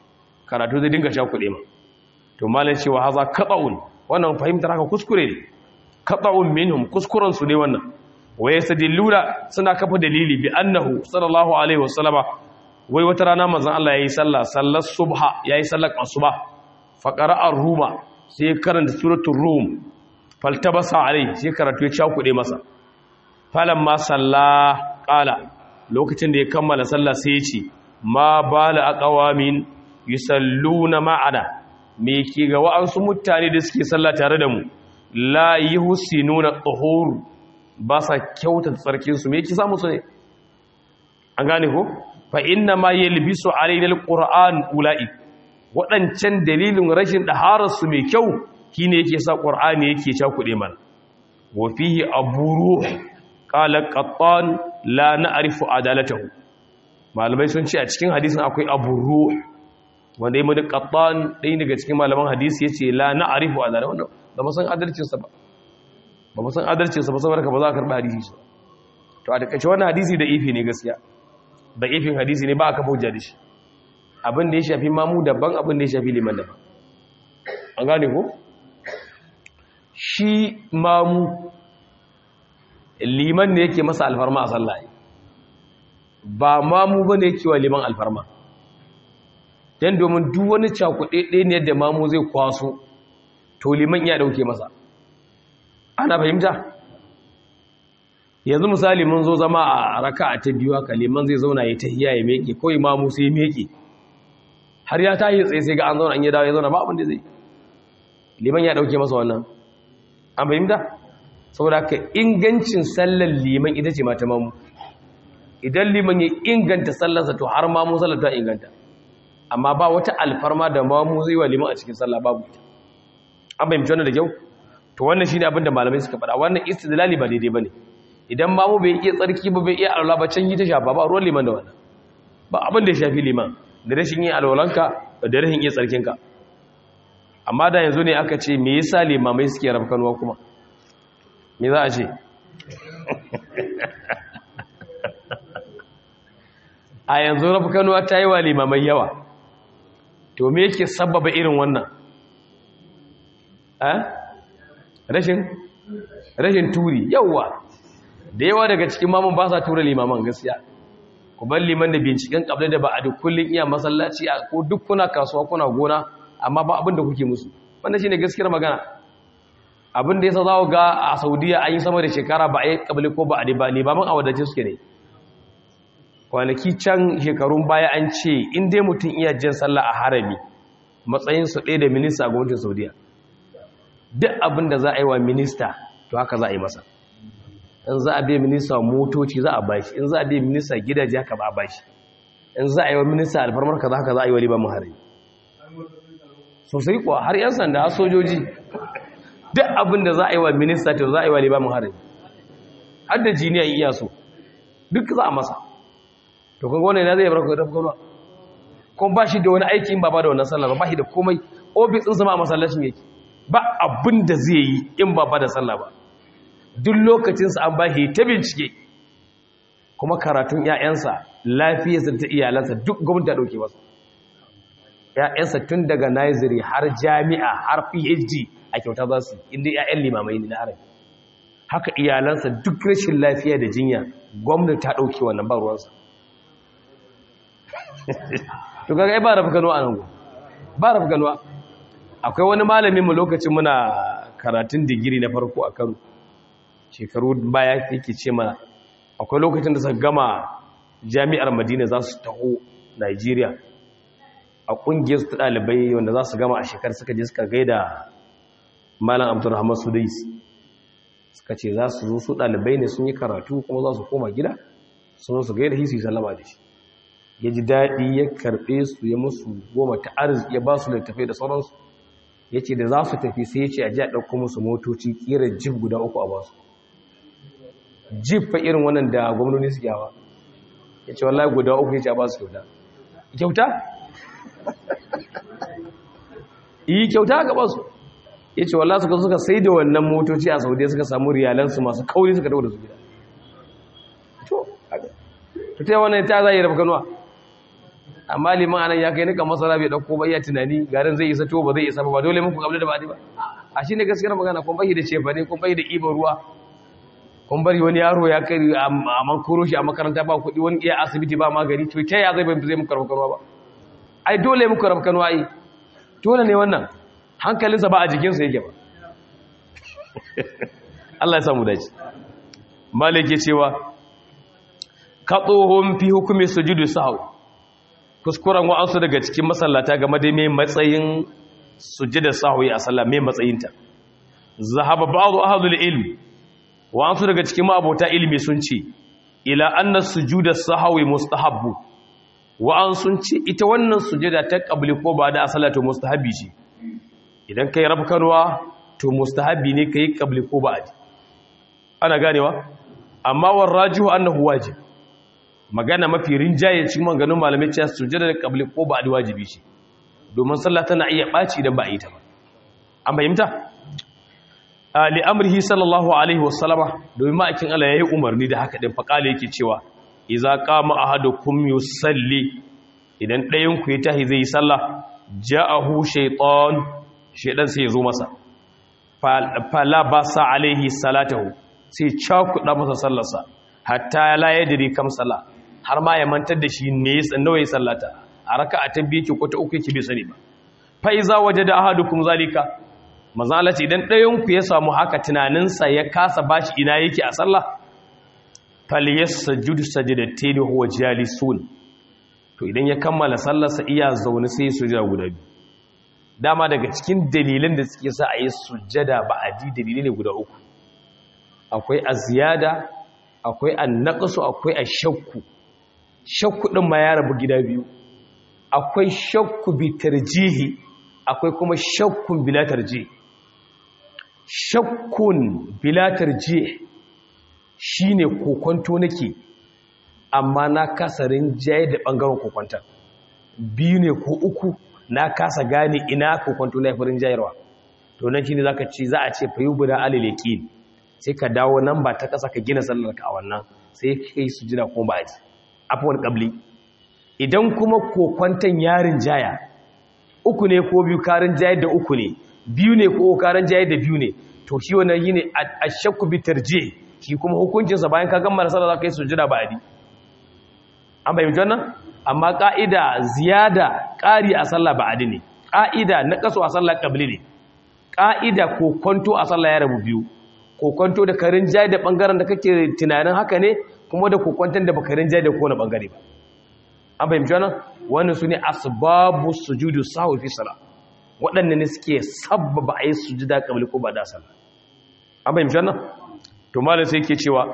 karatu zai dinga sha kuɗe ma to malam cewa haza qata'un wannan fahimtar haka kuskure ne qata'un minhum kuskuren su ne wannan wa yastadilluna suna kafa dalili bi annahu sallallahu alaihi wasallama wai wata rana manzon Allah yayi sallah sallar subha yayi sallar asuba fa qara'a ruma sai karanta suratul rum faltabasa alai sai karatu ya sha kuɗe masa falamma salla qala lokacin da ya kammala sallah sai ya ce ma bala aqwamin yusalluna ma'ana me ke ga wa'ansu mutane da suke sallah tare da mu la yuhsinuna tuhur ba sa kyauta tsarkin su me yake samu su ne an gane ko fa inna ma yalbisu alaina alquran ulai wadancan dalilin rashin daharar su mai kyau shine yake sa qur'ani yake cakude mana wa fihi aburu qala qattan la na'rifu adalatahu malamai sun ce a cikin hadisin akwai aburu wanda ya madu qattan ɗaya daga cikin malaman hadisi yace la na'rifu adalatahu ba mu san adalcin sa ba ba mu san adalcin sa ba saboda ba za ka karba hadisi shi to a takaice wannan hadisi da ifi ne gaskiya da ifin hadisi ne ba aka bauja da shi abin da ya shafi mamu daban abin da ya shafi liman daban an gane ko shi mamu liman ne yake masa alfarma a sallah ba mamu ba ne yake wa liman alfarma don domin duk wani cakuɗe ɗaya ne da mamu zai kwaso to liman iya ɗauke masa ana fahimta yanzu misali mun zo zama a raka a ta biyu haka liman zai zauna ya tahiya ya meke kawai mamu sai ya meke har ya tahi tsaye sai ga an zauna an yi dawo ya zauna ba abin da zai liman ya ɗauke masa wannan an fahimta saboda ka ingancin sallar liman ita ce mata mamu idan liman ya inganta sallarsa to har mamu sallar ta inganta amma ba wata alfarma da mamu zai wa liman a cikin sallah babu ita an fahimci wannan da kyau to wannan shine abin da malamai suka faɗa wannan istidlali ba daidai bane idan mamu bai iya tsarki ba bai iya alwala ba can yi ta shafa ba ruwan liman da wannan ba abin da ya shafi liman da rashin yin alwalanka da rashin iya tsarkinka amma da yanzu ne aka ce me yasa limamai suke rafkanuwa kuma me za a ce a yanzu rafkanuwa ta yi wa limamai yawa to me yake sababa irin wannan rashin rashin turi yawa da yawa daga cikin mamun ba sa tura limaman gaskiya ku bar liman da binciken kabla da ba a duk kullun iya masallaci ko duk kuna kasuwa kuna gona amma ba abin da kuke musu wannan shine gaskiyar magana abin da yasa za ku ga a Saudiya an yi sama da shekara ba a yi kabli ko ba a ba limaman a wadace suke ne kwanaki can shekarun baya an ce in dai mutum iya jin sallah a harami matsayin su ɗaya da minista a gwamnatin Saudiya duk abin da za a yi wa minista to haka za a yi masa in za a biya minista motoci za a bashi in za a biya minista gidaje haka ba a bashi in za a yi wa minista alfarmar ka za haka za a yi wa liban harami sosai kuwa har 'yan sanda har sojoji duk abin da za a yi wa minista to za a yi wa limamin harin har da jiniya iya so duk za a masa to kun gwane na zai bar ku da gwamna kuma ba shi da wani aikin ba ba da wannan sallah ba shi da komai ofis ɗinsa ma a masallacin yake ba abin da zai yi in ba ba da sallah ba duk lokacinsa an ba shi ta bincike kuma karatun 'ya'yansa lafiyarsa ta iyalansa duk gwamnati ta ɗauke masa ‘ya'yansa tun daga Nizeri har jami'a har PhD a kyauta za su inda ‘ya'yan limamai ne na arabi haka iyalansa duk rashin lafiya da jinya gwamnati ta ɗauke wannan ba ruwansa to kaga ba rafi ganuwa a nan ba rafi ganuwa akwai wani malamin mu lokacin muna karatun digiri na farko a kano shekaru baya yake ce mana akwai lokacin da suka gama jami'ar madina za su taho nigeria a kungiyar su ɗalibai wanda za su gama a shekar suka je suka gaida malam abdurrahman sudais suka ce za su zo su ɗalibai ne sun yi karatu kuma za su koma gida sun su gaida hisi salama da shi ya ji daɗi ya karɓe su ya musu goma ta arziki ya ba su littafai da sauransu ya ce da za su tafi sai ya ce a ji a ɗauko musu motoci ƙira jif guda uku a basu jif fa irin wannan da gwamnoni suke hawa ya ce wallahi guda uku ya ce a basu kyauta kyauta yi kyauta ga basu ya ce wallah suka suka sai da wannan motoci a saudiya suka samu riyalansu masu kauri suka dawo da su gida to ta yi wannan ta zai rafa kanuwa amma liman anan ya kai nika masara bai dauko ba iya tunani garin zai isa to ba zai isa ba ba dole muku kabli da ba'adi ba a shine gaskiyar magana kun bai da cefa ne kun bai da ibar ruwa kun bari wani yaro ya kai a man koro shi a makaranta ba kuɗi wani iya asibiti ba magani to ta ya zai bai zai muku karfakanwa ba ai dole muku karfakanwa ai dole ne wannan hankalinsa ba a jikinsa yake ba Allah ya samu dace malik ya cewa katsohon fi hukumi sujudu sahwi kuskuren wa'ansu daga cikin masallata game da mai matsayin sujudar sahwi a sallah mai matsayinta zahaba ba'd ahlul ilm wa'ansu daga cikin ma'abota ilimi sun ce ila anna sujudar sahwi mustahabbu wa'an sun ce ita wannan sujada ta qabli ko ba da salatu mustahabi ce idan kai rabkanwa to mustahabi ne kai qabli ko ba ana ganewa amma warrajihu annahu wajib magana mafi rinjaye cikin maganganun malamai cewa sujada da qabli ko ba wajibi ce domin sallah tana iya baci idan ba a yi ta ba an fahimta li amrihi sallallahu alaihi wasallama domin ma'aikin Allah yayi umarni da haka din faqala yake cewa idza qama ahadukum yusalli idan ɗayan ku ya tahi zai yi sallah ja'ahu shaytan shaydan sai ya zo masa fala basa alaihi salatahu sai cakuɗa masa sallarsa hatta la yadri kam salla har ma ya mantar da shi ne nawa ya sallata a raka'a ta biyu ke ko ta uku yake bai sani ba fa iza wajada ahadukum zalika manzo Allah ce idan ɗayan ku ya samu haka tunaninsa ya kasa bashi ina yake a sallah falyasjud sajdatayn huwa jalisun to idan ya kammala sallarsa iya zaune sai sujada guda biyu dama daga cikin dalilan da suke sa a yi sujada ba'adi dalilai ne guda uku akwai aziyada akwai annaqsu akwai ashakku shakku din ma ya rabu gida biyu akwai shakku bi tarjihi akwai kuma shakkun bila tarjih shakkun bila tarjih shine kokonto nake amma na kasa rinjaye da bangaren kokonta biyu ne ko uku na kasa gane ina kokonto na farin jayarwa to nan shine zaka ci za a ce fayubu alil yaqin sai ka dawo nan ba ta kasa ka gina sallar ka a wannan sai kai sujida ko ba ji afwan qabli idan kuma kokonton yarin jaya uku ne ko biyu karin jayar da uku ne biyu ne ko karin jayar da biyu ne to shi wannan yine ashakku bi tarjih shi kuma hukuncin sa bayan ka gama sallar zaka yi sujida ba adi an bayyana wannan amma ka'ida ziyada ƙari a sallah ba adi ne ƙa'ida na kaso a sallah qabli ne ƙa'ida ko kwanto a sallah ya rabu biyu kokonto da karin jai da bangaren da kake tunanin haka ne kuma da kokonton da bakarin jai da kowane bangare ba an fahimci wannan wannan su ne asbabu sujudu sahwi fi salat waɗannan ne suke sabbaba a yi sujuda kabli ko ba da sallah an fahimci wannan to malam sai yake cewa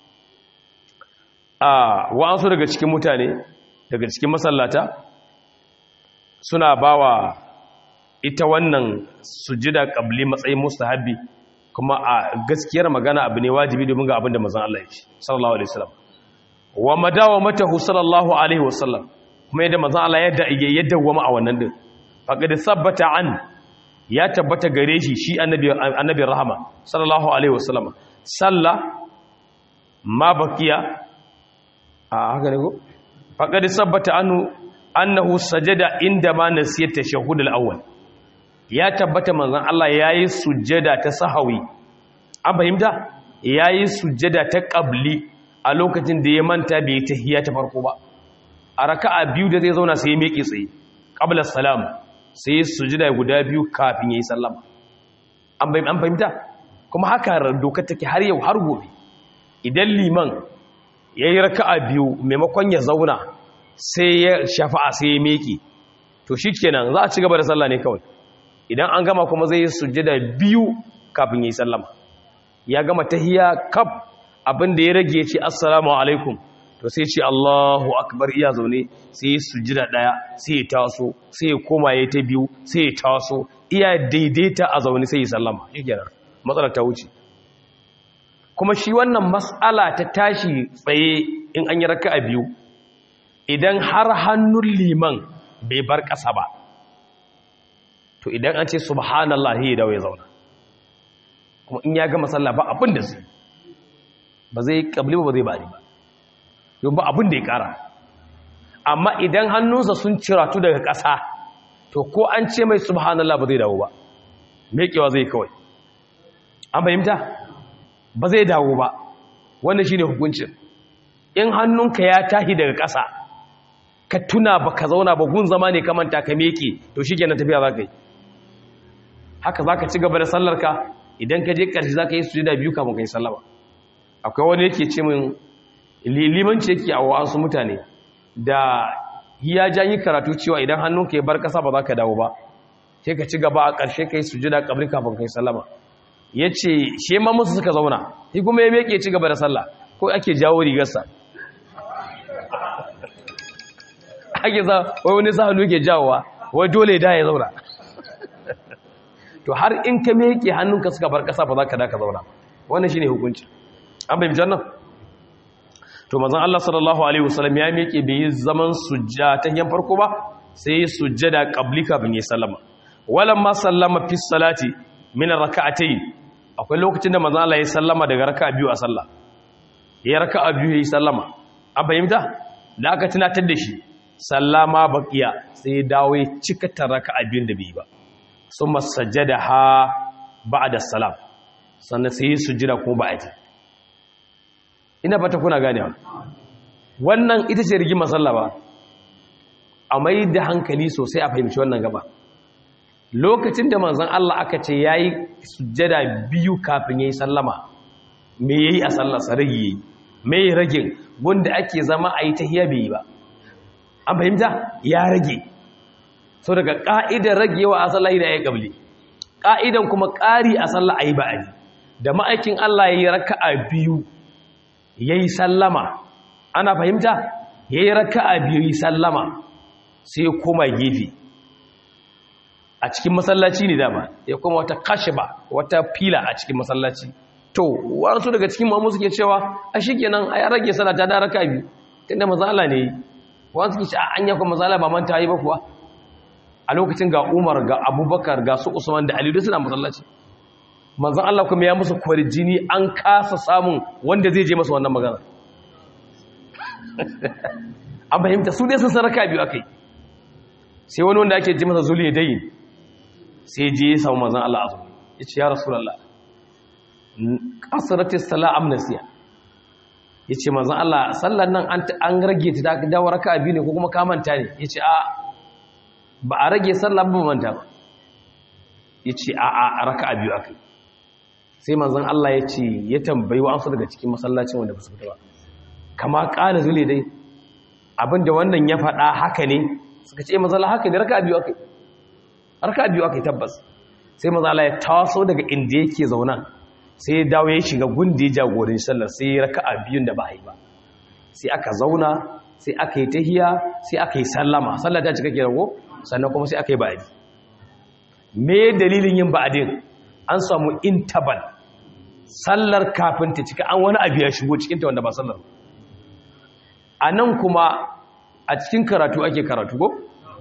a wa'ansu daga cikin mutane daga cikin masallata suna bawa ita wannan sujuda kabli matsayin mustahabbi kuma a gaskiyar magana abu ne wajibi domin ga abin da mazan Allah ya ce sallallahu alaihi wasallam wa madawa matahu sallallahu alaihi wasallam kuma yadda mazan Allah yadda ya dawwama a wannan din faqad sabbata an ya tabbata gare shi shi annabi annabi rahama sallallahu alaihi wasallam salla ma baqiya a haka ne ko faqad sabbata anhu annahu sajada inda ma nasiyat tashahhud al-awwal ya tabbata manzon Allah yayi sujjada ta sahawi an fahimta yayi sujjada ta qabli a lokacin da ya manta bai tahiyya ta farko ba a raka'a biyu da zai zauna sai ya miƙe tsaye qabla salam sai ya sujjada guda biyu kafin yayi sallama an fahimta kuma haka doka take har yau har gobe idan liman yayi raka'a biyu maimakon ya zauna sai ya shafa'a sai ya miƙe to shikenan za a ci gaba da sallah ne kawai idan an gama kuma zai yi sujjada biyu kafin yi sallama ya gama tahiyya kaf abin da ya rage ce assalamu alaikum to sai ce Allahu akbar iya zaune sai ya sujjada daya sai ya taso sai ya koma ya ta biyu sai ya taso iya daidaita a zaune sai ya sallama shikenan matsalar ta wuce kuma shi wannan mas'ala ta tashi tsaye in an yi raka'a biyu idan har hannun liman bai bar ƙasa ba to idan an ce subhanallah ya dawo ya zauna kuma in ya gama sallah ba abin da zai ba zai kabli ba zai bari ba yau ba abin da ya kara amma idan hannunsa sun ciratu daga ƙasa to ko an ce mai subhanallah ba zai dawo ba mekewa zai kawai an fahimta ba zai dawo ba wannan shine hukuncin in hannunka ya tahi daga ƙasa ka tuna ba ka zauna ba gun zama ne ka manta ka meke to shi kenan tafiya za ka yi haka za ka ci gaba da sallarka idan ka je ƙarshe za ka yi sujada biyu kafin ka yi sallama akwai wani yake ce min limanci yake a wasu mutane da ya ja yi karatu cewa idan hannunka ya bar ƙasa ba za ka dawo ba sai ka ci gaba a ƙarshe ka yi sujada kabri kafin ka yi sallama ya ce shi ma musu suka zauna shi kuma ya meke ci gaba da sallah ko ake jawo rigarsa ake za wai wani sa hannu ke jawowa wai dole da ya zauna to har in ka meke hannunka suka bar kasa ba za ka da ka zauna wannan shine hukunci an bai mijan nan to manzon Allah sallallahu alaihi wasallam ya meke bai yi zaman sujja ta yan farko ba sai ya sujjada qabli kafin ya sallama walamma sallama fi salati min rak'atayn akwai lokacin da manzon Allah ya sallama daga raka'a biyu a sallah ya raka'a biyu ya sallama an fahimta da aka tunatar da shi sallama baqiya sai dawo ya cika taraka abin da bai ba summa sajjadaha ba'da salam sannan sai sujjada ko ba'ati ina fata kuna ganewa wannan ita ce rigima sallah ba a mai da hankali sosai a fahimci wannan gaba lokacin da manzon Allah aka ce yayi sujjada biyu kafin yayi sallama me yayi a sallar sa rage yayi me rage gunda ake zama a yi tahiyya bai ba an fahimta ya rage so daga ƙa'idar ragewa a sallah da ya yi ƙabli ƙa'idan kuma ƙari a sallah a yi ba'ari da ma'aikin Allah ya yi raka'a biyu ya yi sallama ana fahimta ya yi raka'a biyu ya yi sallama sai ya koma gefe a cikin masallaci ne dama ya koma wata kashiba wata fila a cikin masallaci to wasu daga cikin mamu suke cewa a shi kenan a ya rage sallah ta da raka'a biyu tunda maza Allah ne wani suke ce a an yakon matsala ba manta yi ba kuwa a lokacin ga umar ga abubakar ga su usman da alidu suna matsalaci manzan Allah kuma ya musu jini an kasa samun wanda zai je masa wannan magana an fahimta su dai sun saraka biyu aka yi sai wani wanda ake ji masa zuli ya dayin sai je ya samu manzan Allah azu ya ce ya rasulallah kasaratis sala amnasiya ya ce manzan Allah sallan nan an rage ta dawo raka biyu ne ko kuma kamanta ne ya ce a ba a rage sallan ba manta ba ya ce a a raka biyu aka sai manzan Allah ya ce ya tambayi wa'ansu daga cikin masallacin wanda ba su fita ba kama ƙana zule dai abinda wannan ya faɗa haka ne suka ce mazala haka ne raka biyu aka raka biyu aka tabbas sai mazala ya taso daga inda yake zaunan sai ya dawo ya shiga gundi jagorin sallar sai ya raka a biyun da ba a yi ba sai aka zauna sai aka yi tahiya sai aka yi sallama sallar ta cika ke rago sannan kuma sai aka yi ba'adi me dalilin yin ba'adin an samu intabal sallar kafin ta cika an wani abu ya shigo cikinta wanda ba sallar a nan kuma a cikin karatu ake karatu ko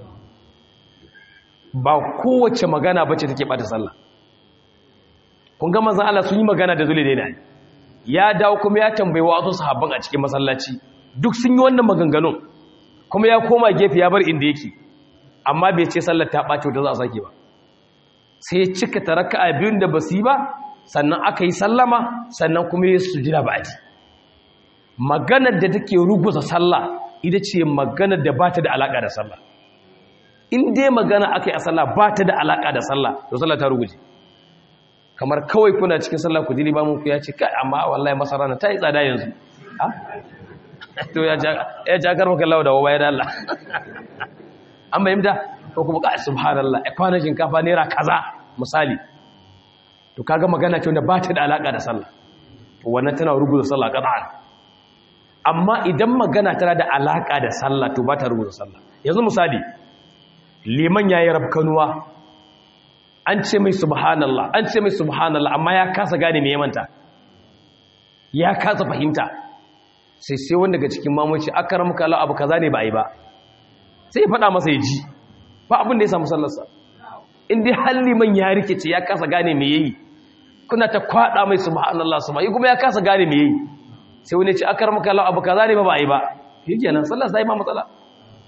ba kowace magana bace take bata sallah kun ga manzon Allah sun yi magana da zule daina ya dawo kuma ya tambayi wa wasu sahabban a cikin masallaci duk sun yi wannan maganganun kuma ya koma gefe ya bar inda yake amma bai ce sallar ta ɓace wata za a sake ba sai ya cika taraka a biyun da basu yi ba sannan aka yi sallama sannan kuma ya sujira ba ji maganar da take ruguza sallah ita ce maganar da ba ta da alaƙa da sallah in dai magana aka yi a sallah ba ta da alaƙa da sallah to sallah ta ruguje kamar kawai kuna cikin sallah ku ji limamin ku ya ce kai amma wallahi masara na ta yi tsada yanzu to ya ja karfa kallawa da wawaye da Allah an bayyanta ko kuma kai subhanallah ai kwanan shinkafa naira kaza misali to kaga magana ce wanda ba ta da alaka da sallah to wannan tana rubuta sallah qat'an amma idan magana tana da alaka da sallah to ba ta rubuta sallah yanzu misali liman yayi rabkanuwa an ce mai subhanallah an ce mai subhanallah amma ya kasa gane me ya manta ya kasa fahimta sai sai wanda daga cikin mamuci akramaka Allah abu kaza ne ba ai ba sai ya faɗa masa ya ji ba abin da ya samu sallarsa in dai halli man ya rikice ya kasa gane me yayi kuna ta kwada mai subhanallah subhanahu kuma ya kasa gane me yayi sai wani ya ce akramaka Allah abu kaza ne ba ba ai ba shikenan sallar sai ma matsala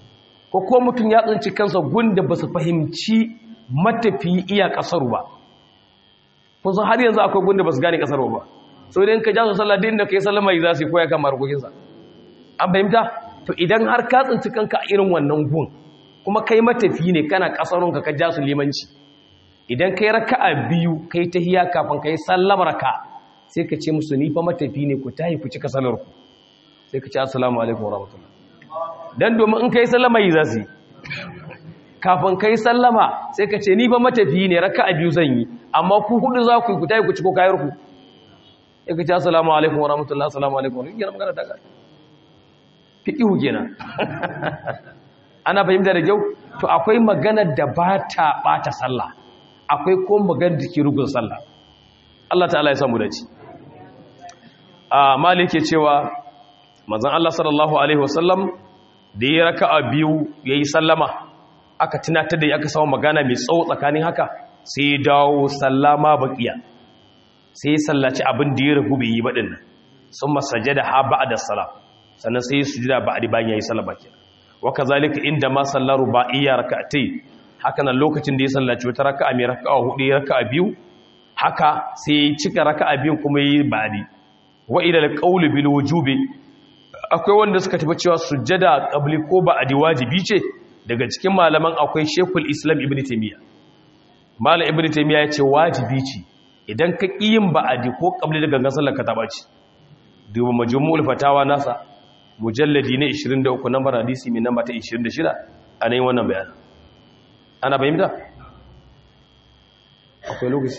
ko ko mutum ya tsinci kansa gunda ba su fahimci matafi iya kasaru ba kun san har yanzu akwai gunda ba su gane kasaru ba so idan ka ja su sallah din da kai sallama yi za su koya kan marukokinsa an fahimta to idan har ka tsinci kanka a irin wannan gun kuma kai matafi ne kana kasarunka ka ja su limanci idan kai raka'a biyu kai tahiya kafin kai sallama raka sai ka ce musu ni fa matafi ne ku tahi ku cika salar ku sai ka ce assalamu alaikum warahmatullahi dan domin in kai sallama yi za su yi kafin kai sallama sai ka ce ni fa matafi ne raka'a biyu zan yi amma ku hudu za ku yi ku tahi ku ciko kayar ku sai ka ce assalamu alaikum warahmatullahi assalamu alaikum warahmatullahi magana ta ga fiqihu kenan ana fahimta da kyau to akwai maganar da ba ta bata sallah akwai ko maganar da ke rugun sallah Allah ta'ala ya samu dace a malik ke cewa manzon Allah sallallahu alaihi wasallam da ya raka'a biyu yayi sallama aka tunatar da aka samu magana mai tsawo tsakanin haka sai ya dawo sallama baqiya sai ya sallaci abin da ya rubu bai yi badin nan summa sajada ha ba'da salam sannan sai ya sujuda ba'di bayan yayi sallama kenan waka zalika inda ma sallar ruba'iyya raka'atai haka nan lokacin da ya sallaci wata raka'a mai raka'a hudu ya raka'a biyu haka sai ya cika raka'a biyun kuma yi ba'di wa ila alqawl bil wujubi akwai wanda suka tafi cewa sujjada qabli ko ba'di wajibi ce daga cikin malaman akwai Sheikhul Islam Ibn Taymiyyah Malam Ibn Taymiyyah ya ce wajibi ce idan ka kiyin ba'di ko qabli daga gangan sallar ka taba ci duba majmu'ul fatawa nasa mujalladi ne 23 nambar hadisi mai namba ta 26 a nan wannan bayan ana fahimta akwai lokaci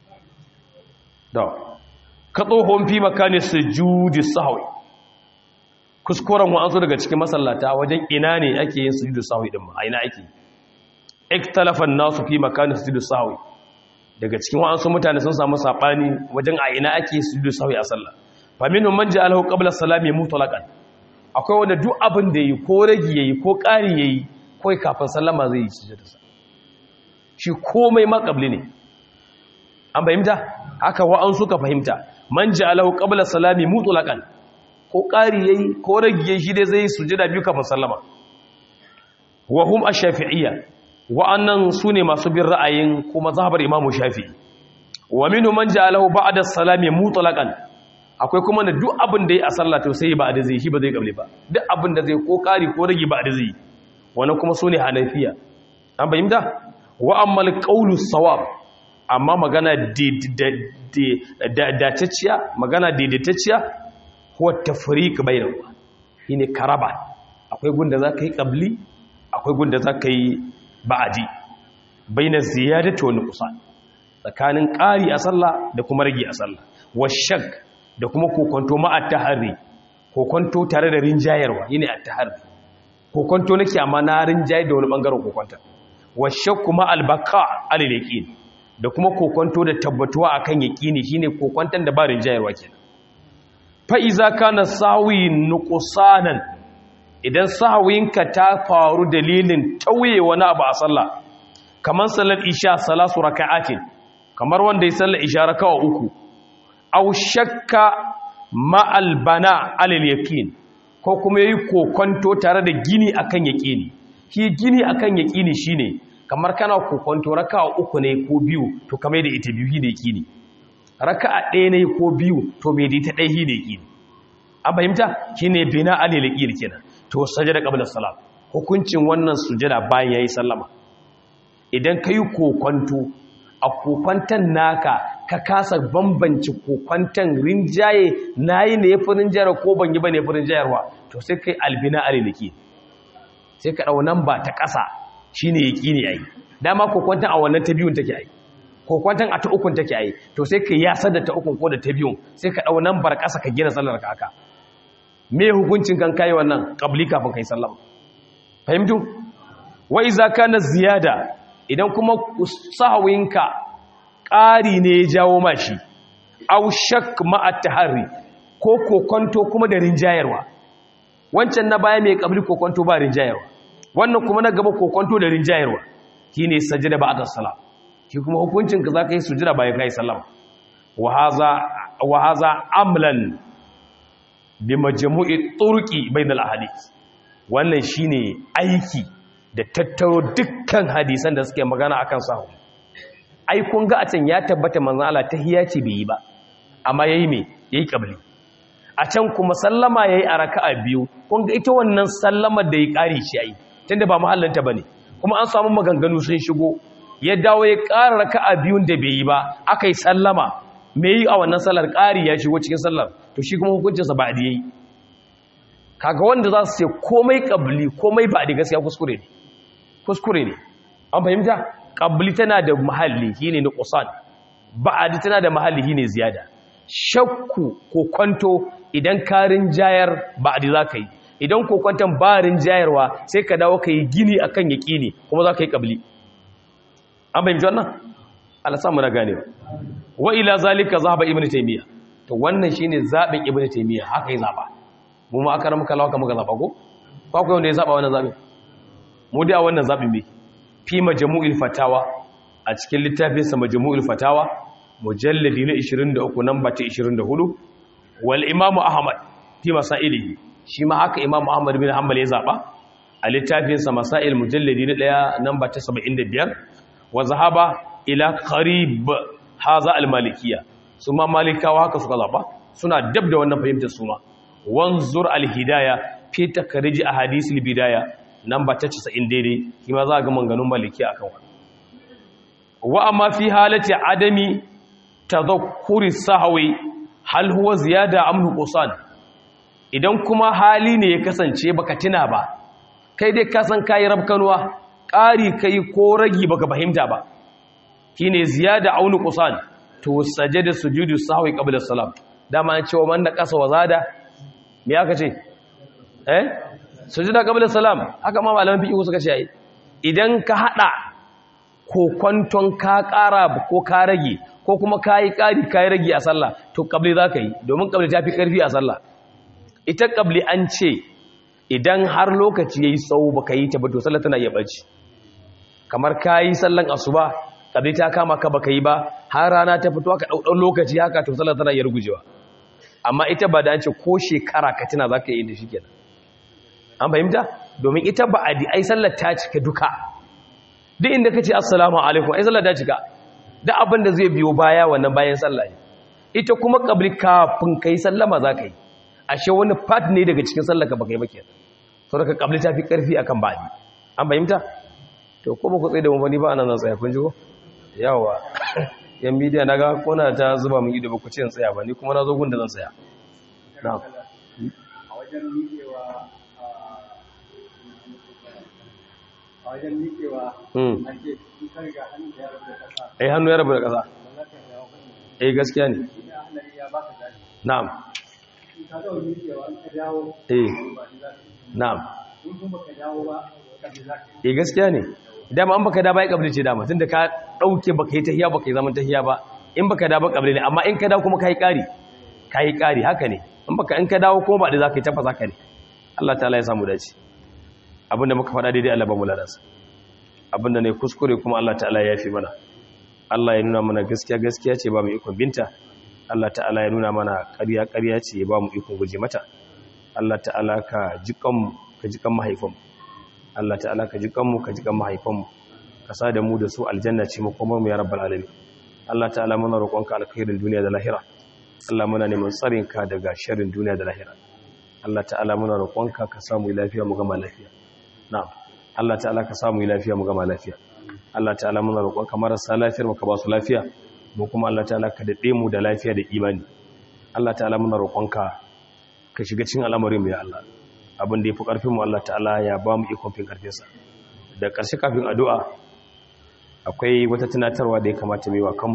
da ka tsohon fi makani sujudi sahwi kuskuren wa'ansu daga cikin masallata wajen ina ne ake yin sujudu sahwi din ma a ina ake iktalafan nasu fi makani sujudu sahwi daga cikin wa'ansu mutane sun samu sabani wajen a ina ake yin sujudu sahwi a sallah fa minhum man ja'alahu qabla salami mutlaqan akwai wanda duk abin da yi ko ragi yayi ko ƙari yayi kawai kafin sallama zai yi sujjadarsa shi komai makabli ne an fahimta haka wa'an suka fahimta man ja'alahu qabla salami mutlaqan ko ƙari yayi ko ragi yayi shi dai zai sujjada biyu kafin sallama wa hum ash-shafi'iyya wa'annan sune masu bin ra'ayin kuma mazhabar imamu shafi'i wa minhum man ja'alahu ba'da salami mutlaqan akwai kuma da duk abin da ya a sallah to sai ba da zai shi ba zai kable ba duk abin da zai ko kari ko rage ba da zai wani kuma sune hanafiya an bayyana wa ammal qawlu sawab amma magana daidaitacciya magana daidaitacciya huwa tafriq bainahu shine karaba akwai gunda zaka yi qabli akwai gunda zaka yi ba'adi baina ziyadati wa nuqsan tsakanin ƙari a sallah da kuma rage a sallah wa shak da kuma kokonto ma at-tahari kokonto tare da rinjayarwa yine at-tahari kokonto nake amma na rinjaye da wani bangaren kokonta wa shakku ma al-baqa al-yaqin da kuma kokonto da tabbatuwa akan yaqini shine kokontan da ba rinjayarwa kenan fa iza kana sawi nuqsanan idan sahawinka ta faru dalilin tauye wani abu a sallah kamar salar isha salasu raka'atin kamar wanda ya sallar isha raka'a uku aw shakka ma'al bana alal yaqin ko kuma yayi kokonto tare da gini akan yaqini shi gini akan yaqini shine kamar kana kokonto raka'a uku ne ko biyu to kamar da ita biyu ne yaqini raka'a ɗaya ne ko biyu to me da ita ɗaya ne yaqini an fahimta shine bina alal yaqin kenan to sajada qabla salam hukuncin wannan sujada bayan yayi sallama idan kai kokonto a kokwantan naka ka kasa bambanci kokwantan rinjaye nayi ne yafi rinjayar ko ban yi bane yafi rinjayarwa to sai kai albina aliliki sai ka dau namba ta kasa shine yaqini ai dama kokwantan a wannan ta biyun take ai kokwantan a ta ukun take ai to sai kai ya sadda ta ukun ko da ta biyun sai ka dau nambar kasa ka gina sallar ka haka me hukuncin kan kai wannan qabli kafin kai sallama fahimtu wa iza kana ziyada idan kuma sahawinka ƙari ne ya jawo mashi au shak ma'at tahari ko kokonto kuma da rinjayarwa wancan na baya mai kabli kokonto ba rinjayarwa wannan kuma na gaba kokonto da rinjayarwa shine sajada ba'da salam shi kuma hukuncin ka zaka yi sujada bayan kai sallama wa haza wa haza amlan bi majmu'i turqi bainal ahadith wannan shine aiki da tattaro dukkan hadisan da suke magana akan sahu ai kun ga a can ya tabbata manzon Allah tahiyya ce bai yi ba amma yayi me yayi qabli a can kuma sallama yayi a raka'a biyu kun ga ita wannan sallamar da ya kare shi ai tunda ba mahallanta bane kuma an samu maganganu sun shigo ya dawo ya ƙara raka'a biyun da bai yi ba aka yi sallama me yi a wannan sallar ƙari ya shigo cikin sallar to shi kuma hukuncinsa ba da yayi kaga wanda za su ce komai qabli komai ba da gaskiya kuskure ne kuskure ne an fahimta qabli tana da mahalli shine na qusan ba'adi tana da mahalli shine ziyada shakku ko kwanto idan karin jayar ba'adi za ka yi idan ko kwanton barin jayarwa sai ka dawo ka yi gini akan yaqini kuma za ka yi qabli an fahimci wannan Allah samu na gane wa ila zalika zahaba ibnu taymiya to wannan shine zabin ibnu taymiya haka ya zaba mu ma aka ramka lawa muka zaba ko ko akwai wanda ya zaba wannan zabin mu dai a wannan zabin me fi majmu'il fatawa a cikin littafin sa majmu'il fatawa mujalladi na 23 namba ta 24 wal imam ahmad fi masailihi shi ma haka imam ahmad bin hanbal ya zaba a littafin sa masail mujalladi na 1 namba ta 75 wa zahaba ila qarib haza al-malikiyya su ma malikawa haka suka zaba suna dab da wannan fahimtar su ma wanzur al-hidaya fi takrij ahadith al-bidaya namba ta 90 daidai kima za ga manganun maliki akan wannan wa amma fi halati adami tadhakkuri sahwi hal huwa ziyada am nuqsan idan kuma hali ne ya kasance baka tuna ba kai dai ka san kai rabkanuwa ƙari kai ko ragi baka fahimta ba shine ziyada aunu qusan to sajada sujudu sahwi qabla salam dama an cewa man da kasa wazada me aka ce eh sujuda qabla salam haka ma malaman fiqh suka ce ai idan ka hada ko kwanton ka ƙara ko ka rage ko kuma kai ƙari kai rage a sallah to qabli zaka yi domin qabli ta fi karfi a sallah ita qabli an ce idan har lokaci yayi tsawo baka yi ta ba to sallah tana iya barci kamar kayi sallan asuba kabli ta kama ka baka yi ba har rana ta fito ka daudau lokaci haka to sallar tana iya rugujewa amma ita ba da an ce ko shekara ka tuna zaka yi da shi kenan an fahimta domin ita ba a ai sallar ta cika duka duk inda kace assalamu alaikum ai sallar ta cika duk abin da zai biyo baya wannan bayan sallah ne ita kuma kabli kafin kai sallama zaka yi ashe wani part ne daga cikin sallar ka baka yi ba kenan saboda kabli ta fi karfi akan ba'di an fahimta to ko ba ku tsaye da mu ni ba nan zan tsaya kun ji ko yawa yan media naga kona ta zuba mun ido ba ku ce in tsaya ba ni kuma na zo gun da zan tsaya na'am a wajen miƙewa a wajen miƙewa hmm an ce in ka riga hannun da ya rabu da ƙasa eh hannu ya rabu da ƙasa ba za ka dawo kan eh gaskiya ne shi ne ahlari ya baka zaɓi na'am in ka ga miƙewa in ka dawo eh ba ni za ka yi na'am in kuma ka dawo ba ka ji za ka yi eh gaskiya ne dama an baka da bai kabli ce dama tunda ka dauke baka yi tahiya baka yi zaman tahiya ba in baka da ba kabli ne amma in ka dawo kuma kai kari kai kari haka ne in baka in ka dawo kuma ba da zaka yi tafa zaka ne Allah ta'ala ya samu dace abinda muka faɗa daidai Allah ba mu ladansa abinda ne kuskure kuma Allah ta'ala ya yafi mana Allah ya nuna mana gaskiya gaskiya ce ba mu ikon binta Allah ta'ala ya nuna mana ƙarya ƙarya ce ya ba mu ikon guje mata Allah ta'ala ka jikan ka jikan mahaifanmu Allah ta'ala ka jikan mu ka jikan mahaifanmu ka sa da mu da su aljanna ce mu kuma mu ya rabbal alamin Allah ta'ala muna roƙonka alkhairin duniya da lahira Allah muna neman tsarin ka daga sharrin duniya da lahira Allah ta'ala muna roƙonka ka samu lafiya mu gama lafiya na'am Allah ta'ala ka samu lafiya mu gama lafiya Allah ta'ala muna roƙonka marasa lafiyar mu ka ba su lafiya mu kuma Allah ta'ala ka dade mu da lafiya da imani Allah ta'ala muna roƙonka ka shiga cikin al'amarin mu ya Allah abin da yafi karfin mu Allah ta'ala ya ba mu ikon fin karfin sa da ƙarshe kafin addu'a akwai wata tunatarwa da ya kamata mu yi wa kanmu